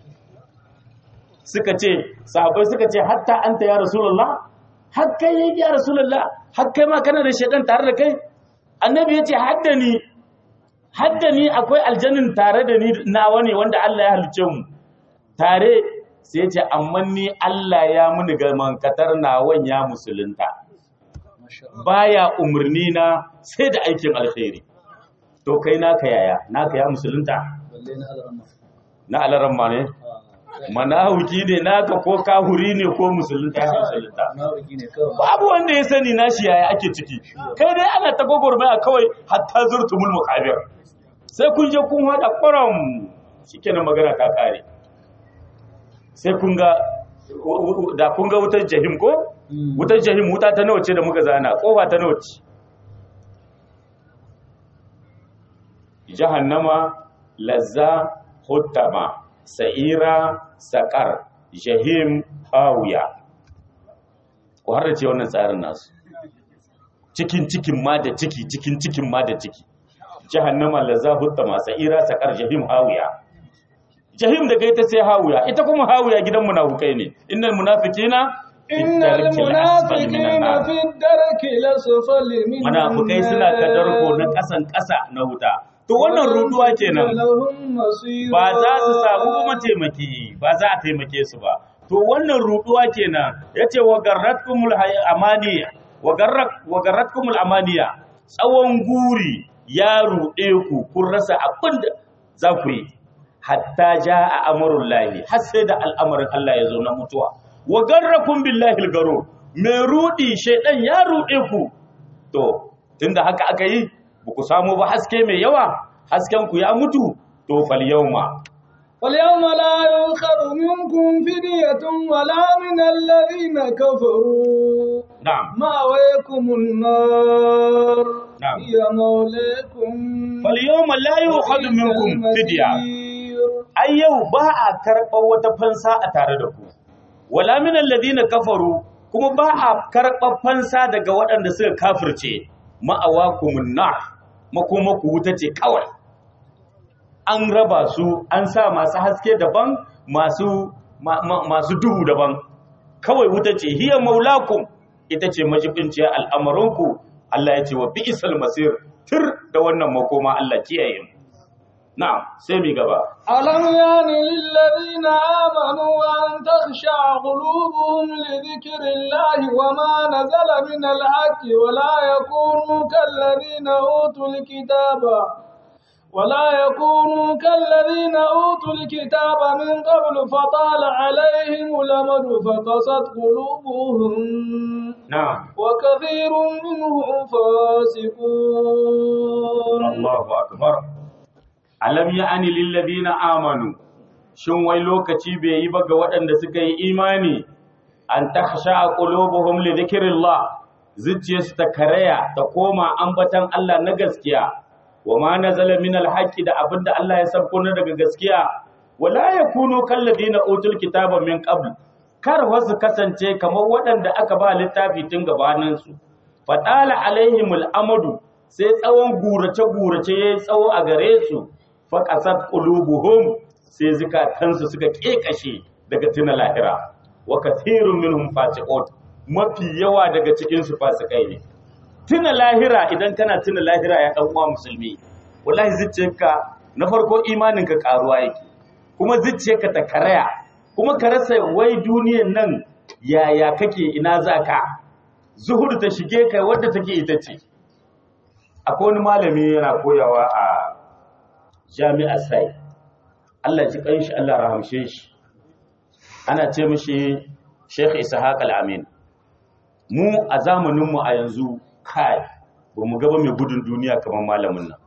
suka ce sahabai suka ce hatta anta ya rasulullah har kai yayi ya rasulullah har kai ma kana da shaidan tare da kai annabi yace haddani haddani akwai aljanin tare da ni nawa ne wanda Allah ya halice mu tare sai yace amma ni Allah ya muni ga mankatar nawan ya musulunta baya umurni na sai da aikin alkhairi to kai naka yaya naka ya musulunta na alaramma ne manawuki ne naka ko kahuri ne ko musulunta ya musulunta babu wanda ya sani nashi yaya ake ciki kai dai ana ta gwagwarmaya kawai hatta zurtumul muqabir sai kun je kun hada kwaram shikenan magana ta kare sai kun ga da kun ga wutar jahim ko wutar jahim wuta ta nawa ce da muka zana kofa ta nawa ce jahannama lazza huttama sa'ira saƙar jahim hawiya ku har ce wannan tsarin nasu cikin cikin ma da ciki cikin cikin ma da ciki jahannama lazza huttama sa'ira saƙar jahim hawiya jahim daga ita sai hawiya ita kuma hawiya gidan munafukai ne innal munafiqina innal munafiqina fi darki lasfali min munafukai suna kadarko na kasan kasa na wuta to wannan ruduwa kenan ba za su samu mataimaki ba za a taimake su ba to wannan ruduwa kenan yace wa garratkumul amaniya wa garrat wa garratkumul amaniya tsawon guri ya ruɗe ku kun rasa abin da za ku yi hatta ja a amurin lahi har sai da al'amarin Allah ya zo na mutuwa wa garrakun billahi garo mai ruɗi shaidan ya ruɗe ku to tunda haka aka yi ba ku samu ba haske mai yawa hasken ku ya mutu to fal yauma فاليوم لا يؤخذ منكم فدية ولا من الذين كفروا na'am مأويكم النار نعم. هي مولاكم fal yauma la yu'khadhu minkum fidya المصير. ai yau ba a karɓar wata fansa a tare da ku wala min alladhina kafaru kuma ba a karɓar fansa daga waɗanda suka kafirce ma'awakumun nar makoma ku wuta ce kawai an raba su an sa masu haske daban masu ma- ma- masu duhu daban kawai wuta ce hiya maulakum ita ce majibinciyar al'amarinku Allah ya ce wa bi'sal masir tir da wannan makoma Allah kiyaye mu na'am sai mi gaba ألم يان للذين آمنوا أن تخشع قلوبهم لذكر الله وما نزل من الحق ولا يكونوا كالذين أوتوا الكتاب ولا يكونوا كالذين أوتوا الكتاب من قبل فطال عليهم الأمد فقست قلوبهم na'am وكثير منهم فاسقون Allahu akbar alam ya'ani lil ladina amanu shin wai lokaci bai yi ba ga waɗanda suka yi imani an takhsha qulubuhum li dhikrillah zuciyarsu ta karaya ta koma ambatan Allah na gaskiya wa ma nazala min alhaqi da abinda Allah ya sabko na daga gaskiya wala yakunu kal ladina utul kitaba min qabl kar wasu kasance kamar waɗanda aka ba littafi tun gabaninsu fatala alaihimul amadu sai tsawon gurace-gurace ya yi tsawo a gare su faƙasar ƙulubuhum sai zukatansu suka ƙeƙashe daga tuna lahira wa kathirun minhum fasiqun mafi yawa daga cikinsu fasikai ne tuna lahira idan kana tuna lahira ya ɗan uwa musulmi wallahi zuciyarka na farko imaninka ƙaruwa yake kuma zuciyarka ta karaya kuma ka rasa wai duniyan nan yaya kake ina za ka zuhudu ta shige ka wadda take ita ce akwai wani malami yana koyawa a jami'ar sai Allah ji kanshi Allah rahamshe shi ana ce mishi Sheikh Ishaq Al-Amin mu a zamaninmu a yanzu kai ba mu gaba mai gudun duniya kamar malamin nan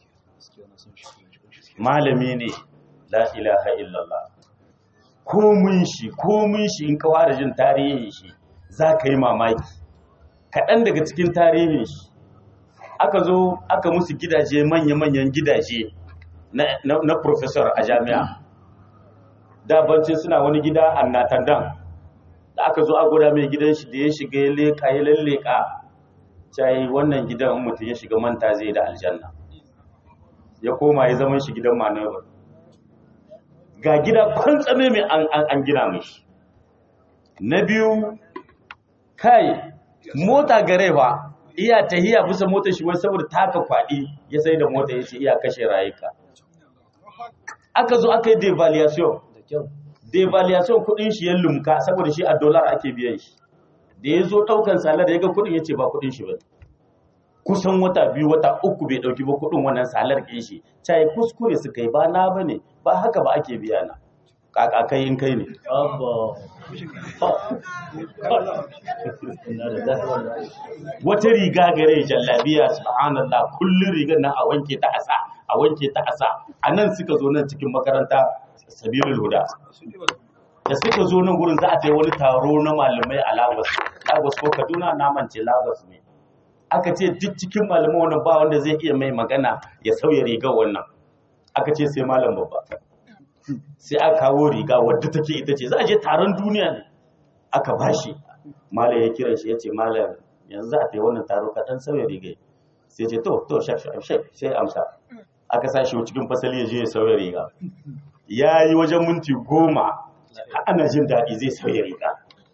malami ne la ilaha illallah komun shi komun shi in ka fara jin tarihin shi za ka yi mamaki kaɗan daga cikin tarihin shi aka zo aka musu gidaje manya-manyan gidaje na, na, na professor a jami'a dabancin suna wani gida a natandan da aka zo a guda mai gidan shi da ya shiga ya leƙa ya lalleka cayi wannan gidan in mutum ya shiga manta zai da aljanna ya koma ya zama shi gidan manobar ga gida kwantsame mai an, an, an gina mashi na biyu kai mota gare ba iya tahiya bisa motar shi wai saboda taka kwaɗi ya sai da mota ya ce iya kashe rayuka aka zo aka yi devaluation devaluation kudin shi ya lumka saboda shi a dollar ake biyan shi da ya zo ɗaukan salar ya ga kudin ya ce ba kudin shi ba kusan wata biyu wata uku bai ɗauki ba kudin wannan salar ɗin shi cai kuskure su kai ba na ba ne ba haka ba ake biya na kaka kai in kai ne wata riga gare jallabiya subhanallah kullun rigar nan a wanke ta asa a wanke ta asa a nan suka zo nan cikin makaranta sabilul huda da suka zo nan gurin za a ta yi wani taro na malamai a lagos lagos ko kaduna na mance lagos ne aka ce duk cikin malamai wannan ba wanda zai iya mai magana ya sauya rigar wannan aka ce sai malam babba sai aka kawo riga wadda take ita ce za a je taron duniya ne aka bashi malam ya kira shi ya ce malam yanzu za a ta yi wannan taro ka dan sauya riga sai ce to to shaf shaf shaf sai amsa aka sa shi cikin fasali ya je ya sauya riga ya yi wajen minti goma har ana jin daɗi zai sauya riga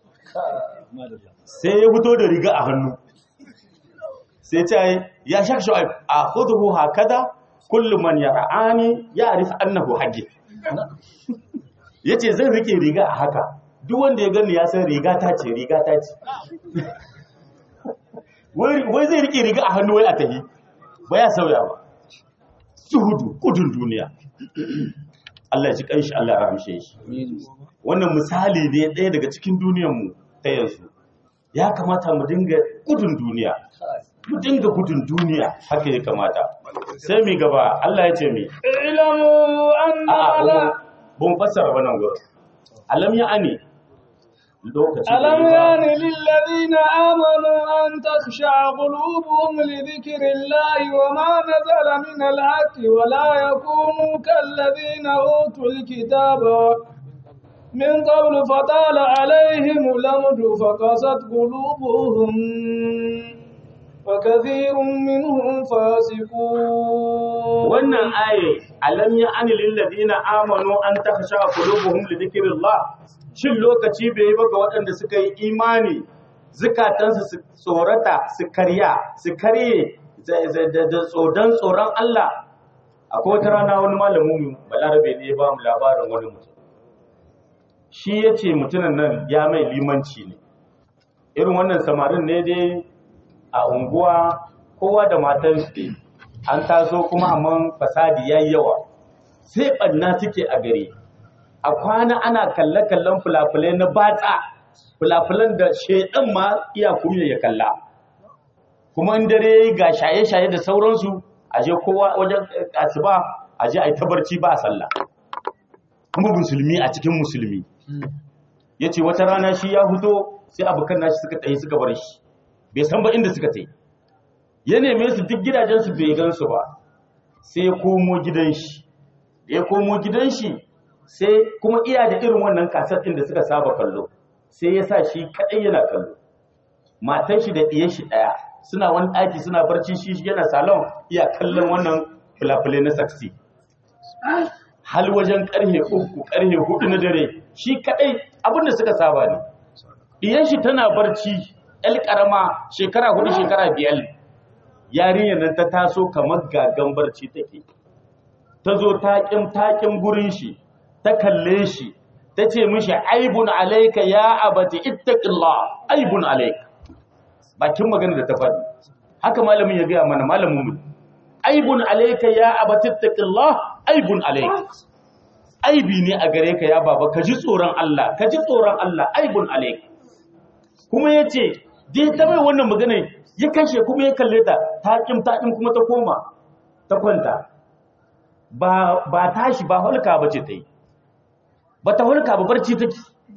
sai ya fito da riga a hannu sai ce ya shaf shaf a hudu hakada kullum man ya ra'ani ya arif annahu hajji ya ce zan rike riga a haka duk wanda ya gani ya san riga ta ce riga ta ce wai zai rike riga a hannu wai a tahi ba ya sauya ba zuhudu gudun duniya Allah ya ji kanshi Allah ya ramshe shi wannan misali ne ɗaya daga cikin duniyarmu ta yanzu ya kamata mu dinga gudun duniya mu dinga gudun duniya haka ya kamata sai mi gaba Allah ya ce mi اعلموا أن a'a على bun fassara wannan gurin alam ya ani lokaci da ألم ya ba. يان للذين آمنوا أن تخشع قلوبهم لذكر الله وما نزل من الحق ولا يكونوا كالذين أوتوا الكتاب من قبل فطال عليهم الأمد فقست قلوبهم وكثير منهم فاسقون wannan aye alam ya ani lil ladina amanu an takhsha qulubuhum li dhikrillah shin lokaci bai yi ba ga waɗanda suka yi imani zukatansu su tsorata su karya su karye da- da da- da tsodan tsoron Allah akwai wata rana wani malamin mu balarabe ne ya ba mu labarin wani mutum shi ya ce mutumin nan ya mai limanci ne irin wannan samarin ne dai a unguwa kowa da matan shi an taso kuma amma fasadi yayi yawa sai ɓanna suke a gari a kwana ana kalle-kallen fulafulai na batsa fulafulan da shaidan ma iya kumya ya kalla kuma in dare yayi ga shaye-shaye da sauransu a je kowa wajen asuba a je a yi tabarci ba sallah kuma musulmi a cikin musulmi ya ce wata rana shi ya huto sai abokan nashi suka tsaye suka bar shi bai san ba inda suka tsaye ya neme su duk gidajensu bai gansu ba sai ya komo gidan shi da ya komo gidan shi sai kuma iya da irin wannan kasar ɗin da suka saba kallo sai ya sa shi kaɗai yana kallo matan shi da ɗiyan shi ɗaya suna wani ɗaki suna barci shi yana salon iya kallon wannan fulafule na saksi hal wajen ƙarfe uku ƙarfe hudu na dare shi kaɗai abinda suka saba ne ɗiyan shi tana barci ƴal ƙarama shekara hudu shekara biyar yarinyar nan ta taso kamar gagan barci take ta zo taƙin taƙin gurin shi ta kalle shi ta ce mishi aibun alaika ya abati ittaqillah aibun alaika bakin magana da ta faɗi haka malamin ya gaya mana malamin mu aibun alaika ya abati ittaqillah aibun alaika aibi ne a gare ka ya baba ka ji tsoron Allah ka ji tsoron Allah aibun alaika kuma yace dai ta mai wannan magana ya kashe kuma ya kalle ta taƙin taƙin kuma ta koma ta kwanta ba ba tashi ba hulka bace ta yi ba ta hulka ba barci take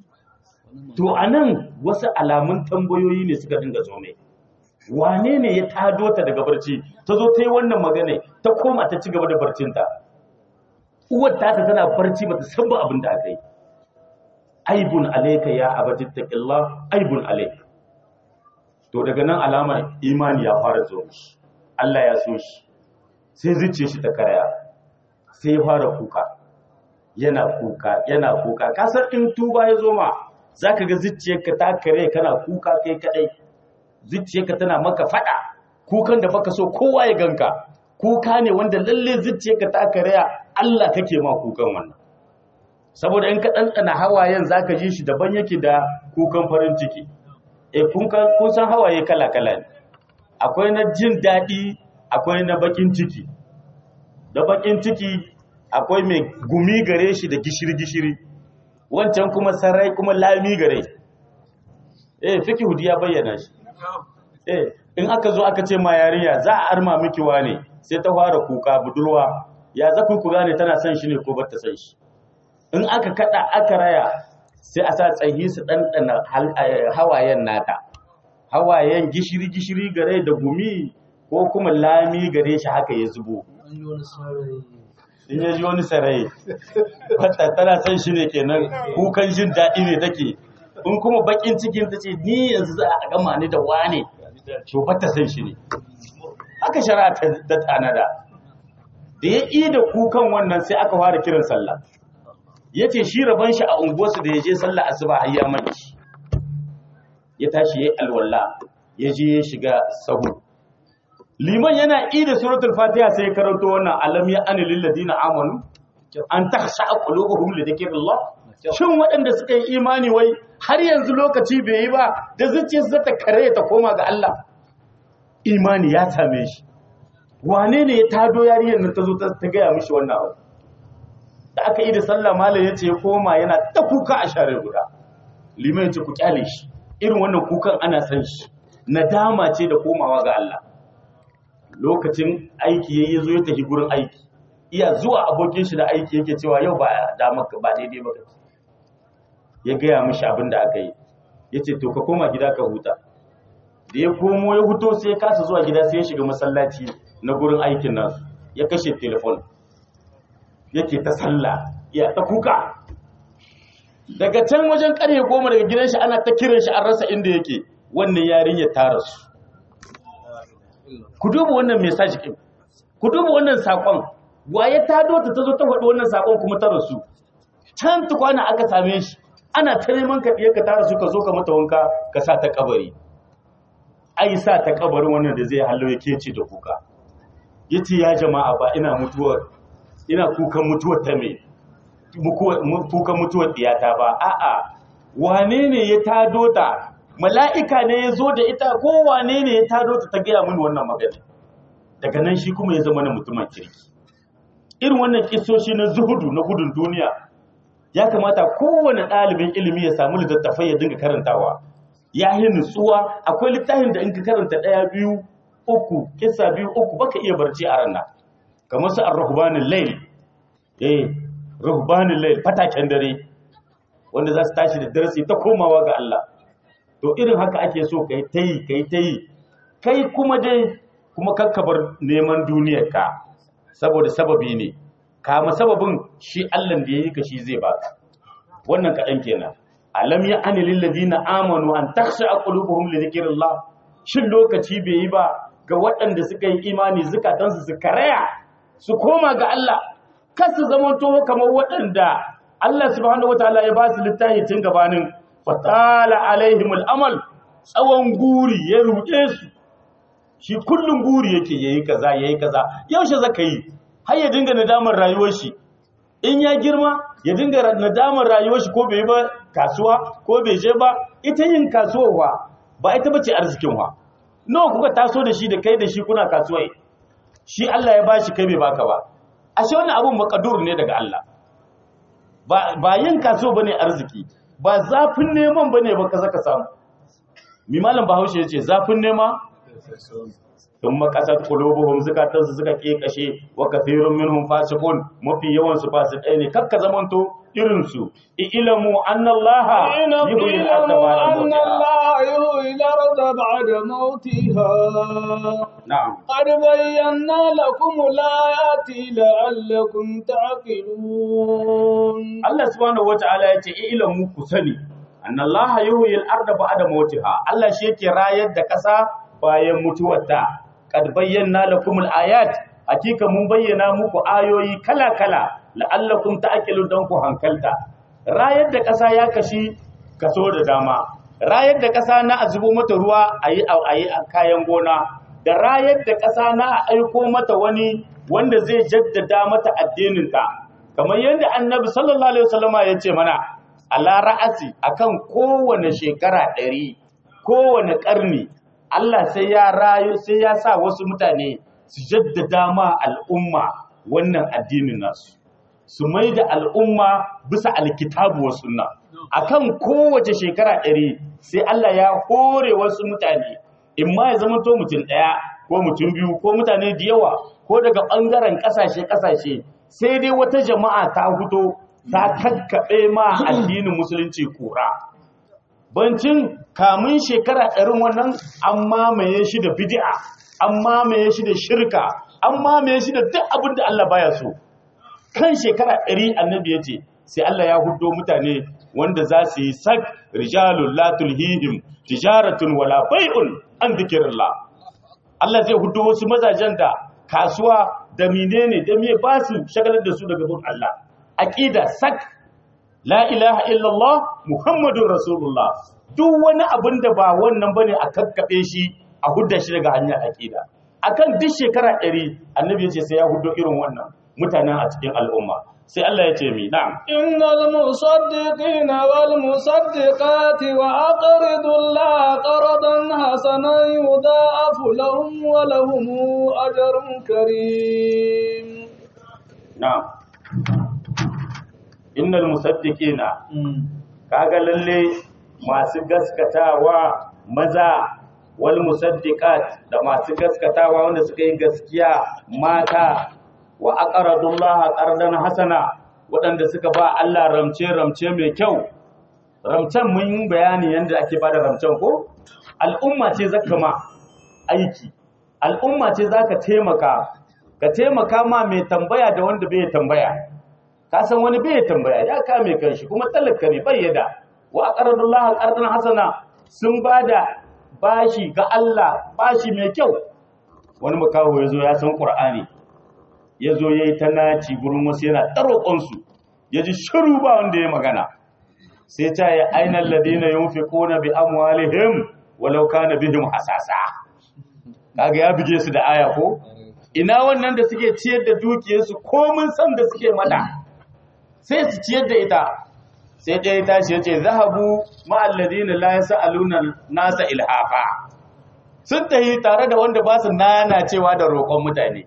to anan wasu alamun tambayoyi ne suka dinga zo mai wane ne ya tado ta daga barci ta zo ta yi wannan magana ta koma ta ci gaba da barcinta uwar ta tana barci ba ta san ba abin da aka yi aibun alayka ya abadi taqillah aibun alayka to daga nan alamar imani ya fara zo shi Allah ya so shi sai zuciya shi ta karaya sai ya fara kuka yana kuka yana kuka kasar in tuba ya zo ma zaka ga zuciyarka ta kare kana kuka kai kadai zuciyarka tana maka fada kukan da baka so kowa ya ganka kuka ne wanda lalle zuciyarka ta karaya Allah kake ma kukan wannan saboda in ka ɗanɗana hawayen zaka ji shi daban yake da kukan farin ciki e kun san hawaye kala-kala ne akwai na jin daɗi akwai na bakin ciki da bakin ciki akwai mai gumi gare shi da gishiri-gishiri wancan kuma sarai kuma lami gare eh fiki hudu ya bayyana shi eh in aka zo aka ce ma yarinya za a arma miki wane sai ta fara kuka budurwa ya za ku gane tana son shi ne ko bata son shi in aka kada aka raya sai a sa tsayi su ɗanɗana hawayen nata hawayen gishiri-gishiri gare da gumi ko kuma lami gare shi haka ya zubo in ya ji wani sarai wata tana son shi ne kenan kukan jin daɗi ne take in kuma bakin cikin ta ce ni yanzu za a gama ni da wane to bata son shi ne haka shari'a ta tanada da ya ƙi da kukan wannan sai aka fara kiran sallah ya ce shi rabon shi a unguwarsu da ya je sallah asuba har ya manci ya tashi ya yi alwala ya je ya shiga sahu liman yana ida suratul fatiha sai ya karanto wannan alam ya ani lil ladina amanu an takhsha qulubuhum li dhikrillah shin waɗanda suka yi imani wai har yanzu lokaci bai yi ba da zuciyarsu ta kare ta koma ga Allah imani ya same shi wane ne ya tado yariyar nan ta zo ta gaya mishi wannan abu da aka yi da sallah malam ya ce ya koma yana ta kuka a share guda liman ya ce ku kyale shi irin wannan kukan ana san shi nadama ce da komawa ga Allah lokacin aiki ya zo ya tafi gurin aiki iya zuwa abokin shi da aiki yake cewa yau ba damar ba daidai ba ya gaya mishi abin da aka yi ya ce to ka koma gida ka huta da ya komo ya huto sai ya kasa zuwa gida sai ya shiga masallaci na gurin aikin nasu ya kashe telefon yake ta sallah ya ta kuka daga can wajen karye goma daga gidan shi ana ta kiran shi an rasa inda yake wannan yarinya ta rasu ku duba wannan message din ku duba wannan sakon waye ta dota ta zo ta faɗi wannan sakon kuma ta rasu can tukwana aka same shi ana ta neman ka ka ta rasu ka zo ka mata wanka ka sa ta kabari ai sa ta kabarin wannan da zai hallo yake ce da kuka yace ya jama'a ba ina mutuwar ina kukan mutuwar ta me kukan mutuwar diyata ba a'a wane ne ya tado ta mala'ika ne ya zo da ita ko wane ne ya tado ta ta gaya mini wannan magana daga nan shi kuma ya zama na mutumin kirki irin wannan kisoshi na zuhudu na gudun duniya ya kamata kowane ɗalibin ilimi ya samu littattafai ya dinga karantawa ya yi nutsuwa akwai littafin da in ka karanta ɗaya biyu uku kisa biyu uku baka iya barci a ranar kamar su ar-rahbanin layl eh rahbanin layl fataken dare wanda za su tashi da darasi ta komawa ga Allah to irin haka ake so kai tayi kai tayi kai kuma dai kuma kakkabar neman duniyar ka saboda sababi ne kama sababin shi Allah da yayi ka shi zai baka wannan kaɗan kenan alam ya ani lil ladina amanu an takhsha qulubuhum li dhikrillah shin lokaci bai yi ba ga waɗanda suka yi imani zukatansu su karaya su koma ga Allah kar su zama to kamar waɗanda Allah subhanahu wataala ya ba su littafi tun gabanin fatala alaihimul amal tsawon guri ya ruɗe su shi kullum guri yake yayi kaza yayi kaza yaushe zaka yi har ya dinga nadamar rayuwar shi in ya girma ya dinga nadamar rayuwar shi ko bai yi ba kasuwa ko bai je ba ita yin kasuwa ba ba ita bace arzikin wa nawa kuka taso da shi da kai da shi kuna kasuwa shi Allah ya bashi kai bai baka ba ashe wannan abun makadur ne daga Allah ba ba yin kasuwa bane arziki ba zafin neman bane ba ka zaka samu mi malam Bahaushe yace zafin nema sun makasar kulubuhum zukatansu suka kashe wa kathirun minhum fasiqun mafi yawan su fasikai ne kakka zamanto irin su ilamu annallaha yuhyi al-ardha ba'da mawtiha na'am qad bayyana lakum al-ayati la'allakum ta'qilun Allah subhanahu wata'ala yace ilamu ku sani annallaha yuhyi al-ardha ba'da mawtiha Allah shi yake rayar da kasa bayan mutuwarta kad bayyana lakum al-ayat hakika mun bayyana muku ayoyi kala-kala la'allakum ta'qilun dan ku hankalta rayar da ƙasa ya kashi kaso da dama rayar da ƙasa na azubo mata ruwa ayi ayi kayan gona da rayar da ƙasa na aiko mata wani wanda zai jaddada mata addinin ta kamar yadda annabi sallallahu alaihi wasallama ya ce mana ala ra'asi akan kowane shekara ɗari kowane ƙarni Allah sai ya rayu sai ya sa wasu mutane su jaddada ma al'umma wannan addinin nasu su mai da al'umma bisa alkitabu wa sunna akan kowace shekara ɗari sai Allah ya hore wasu mutane in ma ya zama to mutum ɗaya ko mutum biyu ko mutane da yawa ko daga ɓangaren ƙasashe ƙasashe sai dai wata jama'a ta fito ta kakkaɓe ma addinin musulunci kura bancin kamun shekara ɗarin wannan an mamaye shi da bid'a an mamaye shi da shirka an mamaye shi da duk abin da Allah baya so kan shekara ɗari annabi ya ce sai Allah ya hudo mutane wanda za su yi sak rijalun la tulhihim tijaratun wala bai'un an dhikrillah Allah zai hudo wasu mazajen da kasuwa da menene da me ba su shagalar da su daga bin Allah aqida sak la ilaha illallah muhammadun rasulullah duk wani abin da ba wannan bane a kakkaɓe shi a hudda shi daga hanyar aqida akan duk shekara ɗari annabi ya ce sai ya hudo irin wannan mutanen a cikin al'umma sai Allah ya ce mi na'am إن المصدقين والمصدقات وأقرضوا الله قرضا حسنا يضاعف لهم ولهم أجر كريم na'am innal musaddiqina kaga lalle masu gaskatawa maza wal musaddiqat da masu gaskatawa wanda suka yi gaskiya mata wa aqradullaha qardan hasana waɗanda suka ba Allah ramce ramce mai kyau ramcen mun yi bayani yanda ake bada ramcen ko al'umma ce zaka ma aiki al'umma ce zaka taimaka ka taimaka ma mai tambaya da wanda bai tambaya ka san wani bai tambaya ya kame kanshi kuma talaka ne bai yada wa aqradullaha qardan hasana sun bada bashi ga Allah bashi mai kyau wani makaho yazo ya san qur'ani yazo yayi ta naci gurin wasu yana tarokon su yaji shiru ba wanda ya magana sai ta yi ainal ladina yunfiquna bi amwalihim walau kana bihim hasasa kaga ya bige su da aya ko ina wannan da suke ciyar da dukiyarsu komin san da suke mata sai su ciyar da ita sai ɗaya tashi ya ce zahabu ma'alladina la yas'aluna nasa ilhafa sun tahi tare da wanda ba su nana cewa da roƙon mutane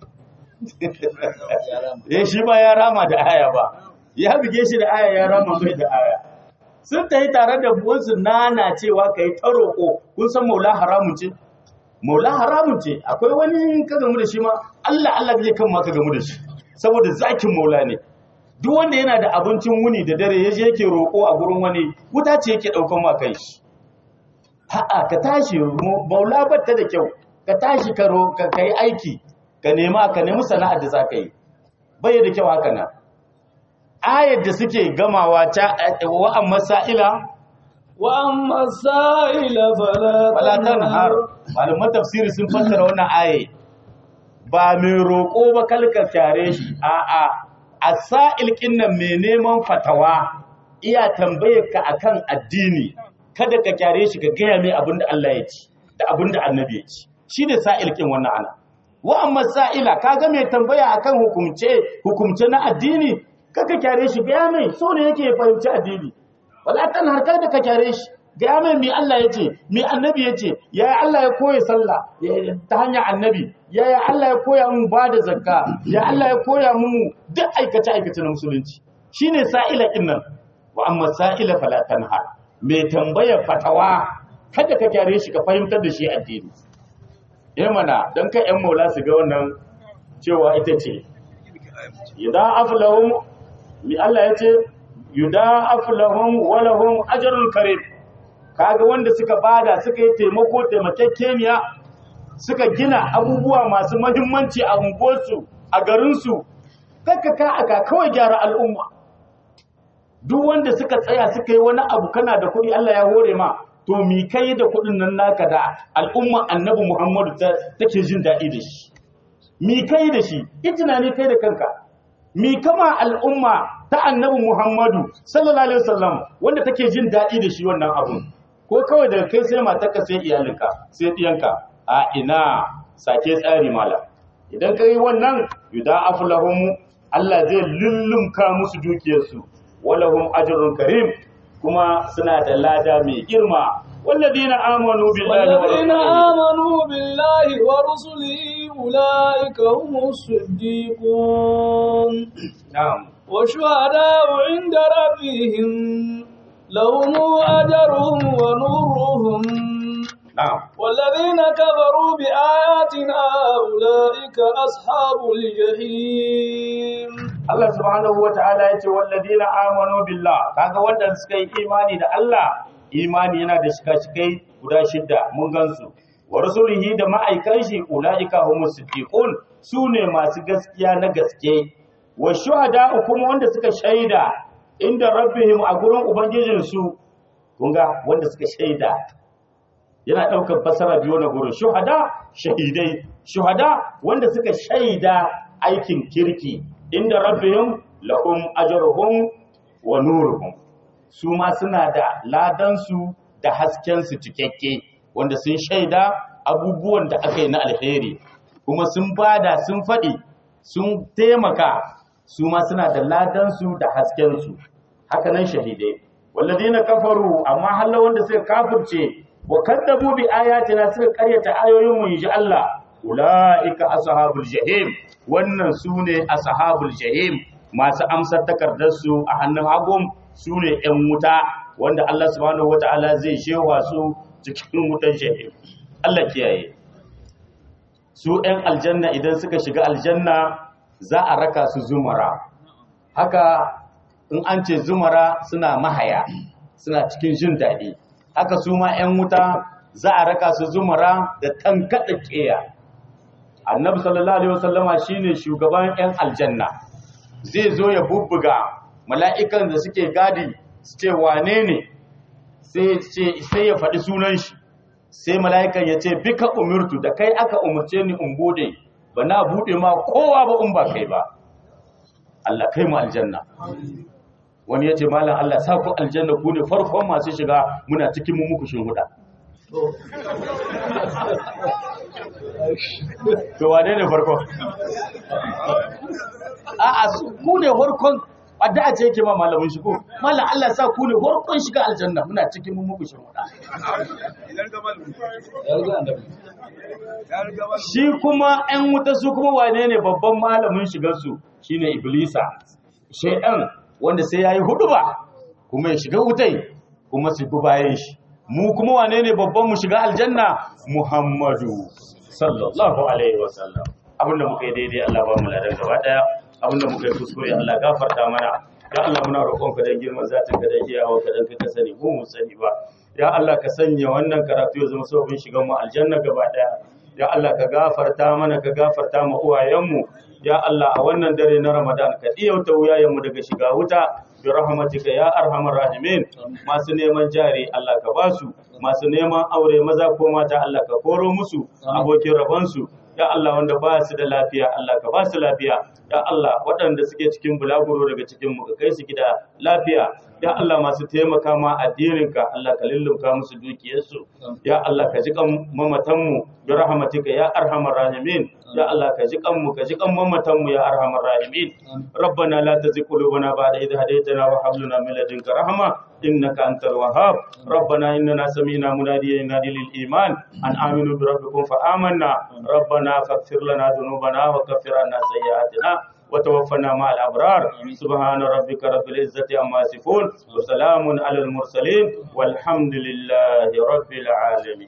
ya shi ba ya rama da aya ba ya bige shi da aya ya rama mai da aya sun tahi tare da wasu nana cewa kai ta roƙo kun san maula haramun ce maula haramun ce akwai wani ka gamu da shi ma Allah Allah zai kan ma ka gamu da shi saboda zakin maula ne duk wanda yana da abincin wuni da dare yaje yake roƙo a gurin wani wuta ce yake daukan ma kai shi a'a ka tashi maula batta da kyau ka tashi ka ka kai aiki ka nema ka nemi sana'ar da zaka yi bai da kyau haka nan ayar da suke gamawa ta wa amma sa'ila وأما السائل فلا wala tanhar malaman tafsiri sun fassara wannan aye ba mai roƙo ba kalka kyare shi a'a asa'il kinnan mai neman fatawa iya tambayar ka akan addini kada ka kyare shi ka gaya mai abin da Allah ya ci da abin da annabi ya ci shi ne sa'il kin wannan ana wa amma sa'ila kaga mai tambaya akan hukumce hukumce na addini kaka kyare shi gaya mai so ne yake fahimci addini wala tan harkar da ka kyare shi gaya mai mi Allah ya ce mi annabi ya ce yaya Allah ya koya sallah ta hanyar annabi yaya Allah ya koya mu ba da zakka ya Allah ya koya mu duk aikace aikace na musulunci shine sa'ila din nan wa amma sa'ila fala tanhar mai tambayar fatawa kada ka kyare shi ka fahimtar da shi addini eh mana dan kai yan maula su ga wannan cewa ita ce idan aflahum mi Allah ya ce yuda'af lahum wa lahum ajrun karim kaga wanda suka bada suka yi taimako taimakekeniya suka gina abubuwa masu muhimmanci a unguwarsu a garinsu kakka ka aka kawai gyara al'umma duk wanda suka tsaya suka yi wani abu kana da kuɗi Allah ya hore ma to mi kai da kuɗin nan naka da al'umma annabi Muhammadu take jin daɗi da shi mi kai da shi itina ne kai da kanka mi kama al'umma ta annabi Muhammadu sallallahu alaihi wasallam wanda take jin daɗi da shi wannan abun ko kawai daga kai sai matarka sai iyalinka sai ɗiyanka a ina sake tsari mala idan ka yi wannan yuda aflahum Allah zai lullumka musu dukiyarsu walahum ajrun karim kuma suna da lada mai girma walladina amanu billahi wa والذين rasulihi آمنوا بالله ورسله أولئك هم الصديقون na'am والشهداء عند ربهم لهم أجرهم ونورهم na'am والذين كفروا بآياتنا أولئك أصحاب الجحيم Allah subhanahu wa ta'ala ya ce walladina amanu billah kaga wanda suka yi imani da Allah imani yana da shika-shikai guda shidda mun gansu wa rasulihi da ma'aikan shi ulaika humus siddiqun sune masu gaskiya na gaske wa shuhada kuma wanda suka shaida inda rabbihim a gurin ubangijin su kun ga wanda suka shaida yana daukar fasara biyu na gurin shuhada shahidai shuhada wanda suka shaida aikin kirki inda rabbihim lahum ajruhum wa nuruhum su ma suna da ladansu da haskensu cikakke wanda sun shaida abubuwan da aka yi na alheri kuma sun bada sun faɗi sun taimaka su ma suna da ladansu da haskensu haka nan shahidai walladina kafaru amma halla wanda suka kafirce wa kaddabu bi ayatina suka karyata ayoyin mu inji Allah ulaika ashabul jahim wannan sune ashabul jahim masu amsar takardar su a hannun hagum sune yan wuta wanda Allah subhanahu wataala zai shewa su cikin wutan jahim Allah kiyaye su yan aljanna idan suka shiga aljanna za a raka su zumara haka in an ce zumara suna mahaya suna cikin jin daɗi haka su ma 'yan wuta za a raka su zumara da tankaɗa ƙeya annabi sallallahu alaihi wasallama shine shugaban 'yan aljanna zai zo ya bubbuga mala'ikan da suke gadi su ce wane ne sai ya faɗi sunan shi sai mala'ikan ya ce bika umirtu da kai aka umarce ni in bude ba na bude ma kowa ba in ba kai ba Allah kai mu aljanna wani ya ce malam Allah sa ku aljanna ku ne farkon masu shiga muna cikin mu muku huda. to wane ne farkon a'a su ku ne farkon addu'a ce yake ma malamin shigo malam Allah sa ku ne farkon shiga aljanna muna cikin mu muku huda. shi kuma 'yan wuta su kuma wane ne babban malamin shigarsu shine iblisa shaidan wanda sai ya yi hudu ba kuma ya shiga wutai kuma su bi bayan shi mu kuma wane ne babban mu shiga aljanna muhammadu sallallahu alaihi wasallam abinda muka yi daidai Allah ba mu ladan gaba daya abinda muka yi kuskure Allah gafarta mana ya Allah muna roƙon ka dan girman zatin ka dan iyawa ka dan ka sani ko mu sani ba ya Allah ka sanya wannan karatu ya zama sababin shigan mu aljanna gaba daya ya Allah ka gafarta mana ka gafarta mu uwayenmu ya Allah a wannan dare na Ramadan ka diyauta wuyayenmu daga shiga wuta bi rahmatika ya arhamar rahimin masu neman jari Allah ka basu masu neman aure maza ko mata Allah ka koro musu abokin rabansu ya Allah wanda ba su da lafiya Allah ka ba su lafiya ya Allah waɗanda suke cikin bulaguro daga cikin mu ka kai su gida lafiya ya Allah masu taimaka ma addininka Allah ka lullunka musu dukiyarsu ya Allah ka ji kan mamatanmu bi rahmatika ya arhamar rahimin ya Allah ka ji kanmu ka ji kan mamatanmu ya arhamar rahimin rabbana la tuzigh qulubana ba'da idh hadaytana wa hab lana min ladunka rahma innaka antal wahhab rabbana innana sami'na munadiyan yunadi lil iman an aminu bi rabbikum fa amanna rabbana faghfir lana dhunubana wa kaffir anna sayyi'atina وتوفنا مع الأبرار سبحان ربك رب العزة عما يصفون وسلام على المرسلين والحمد لله رب العالمين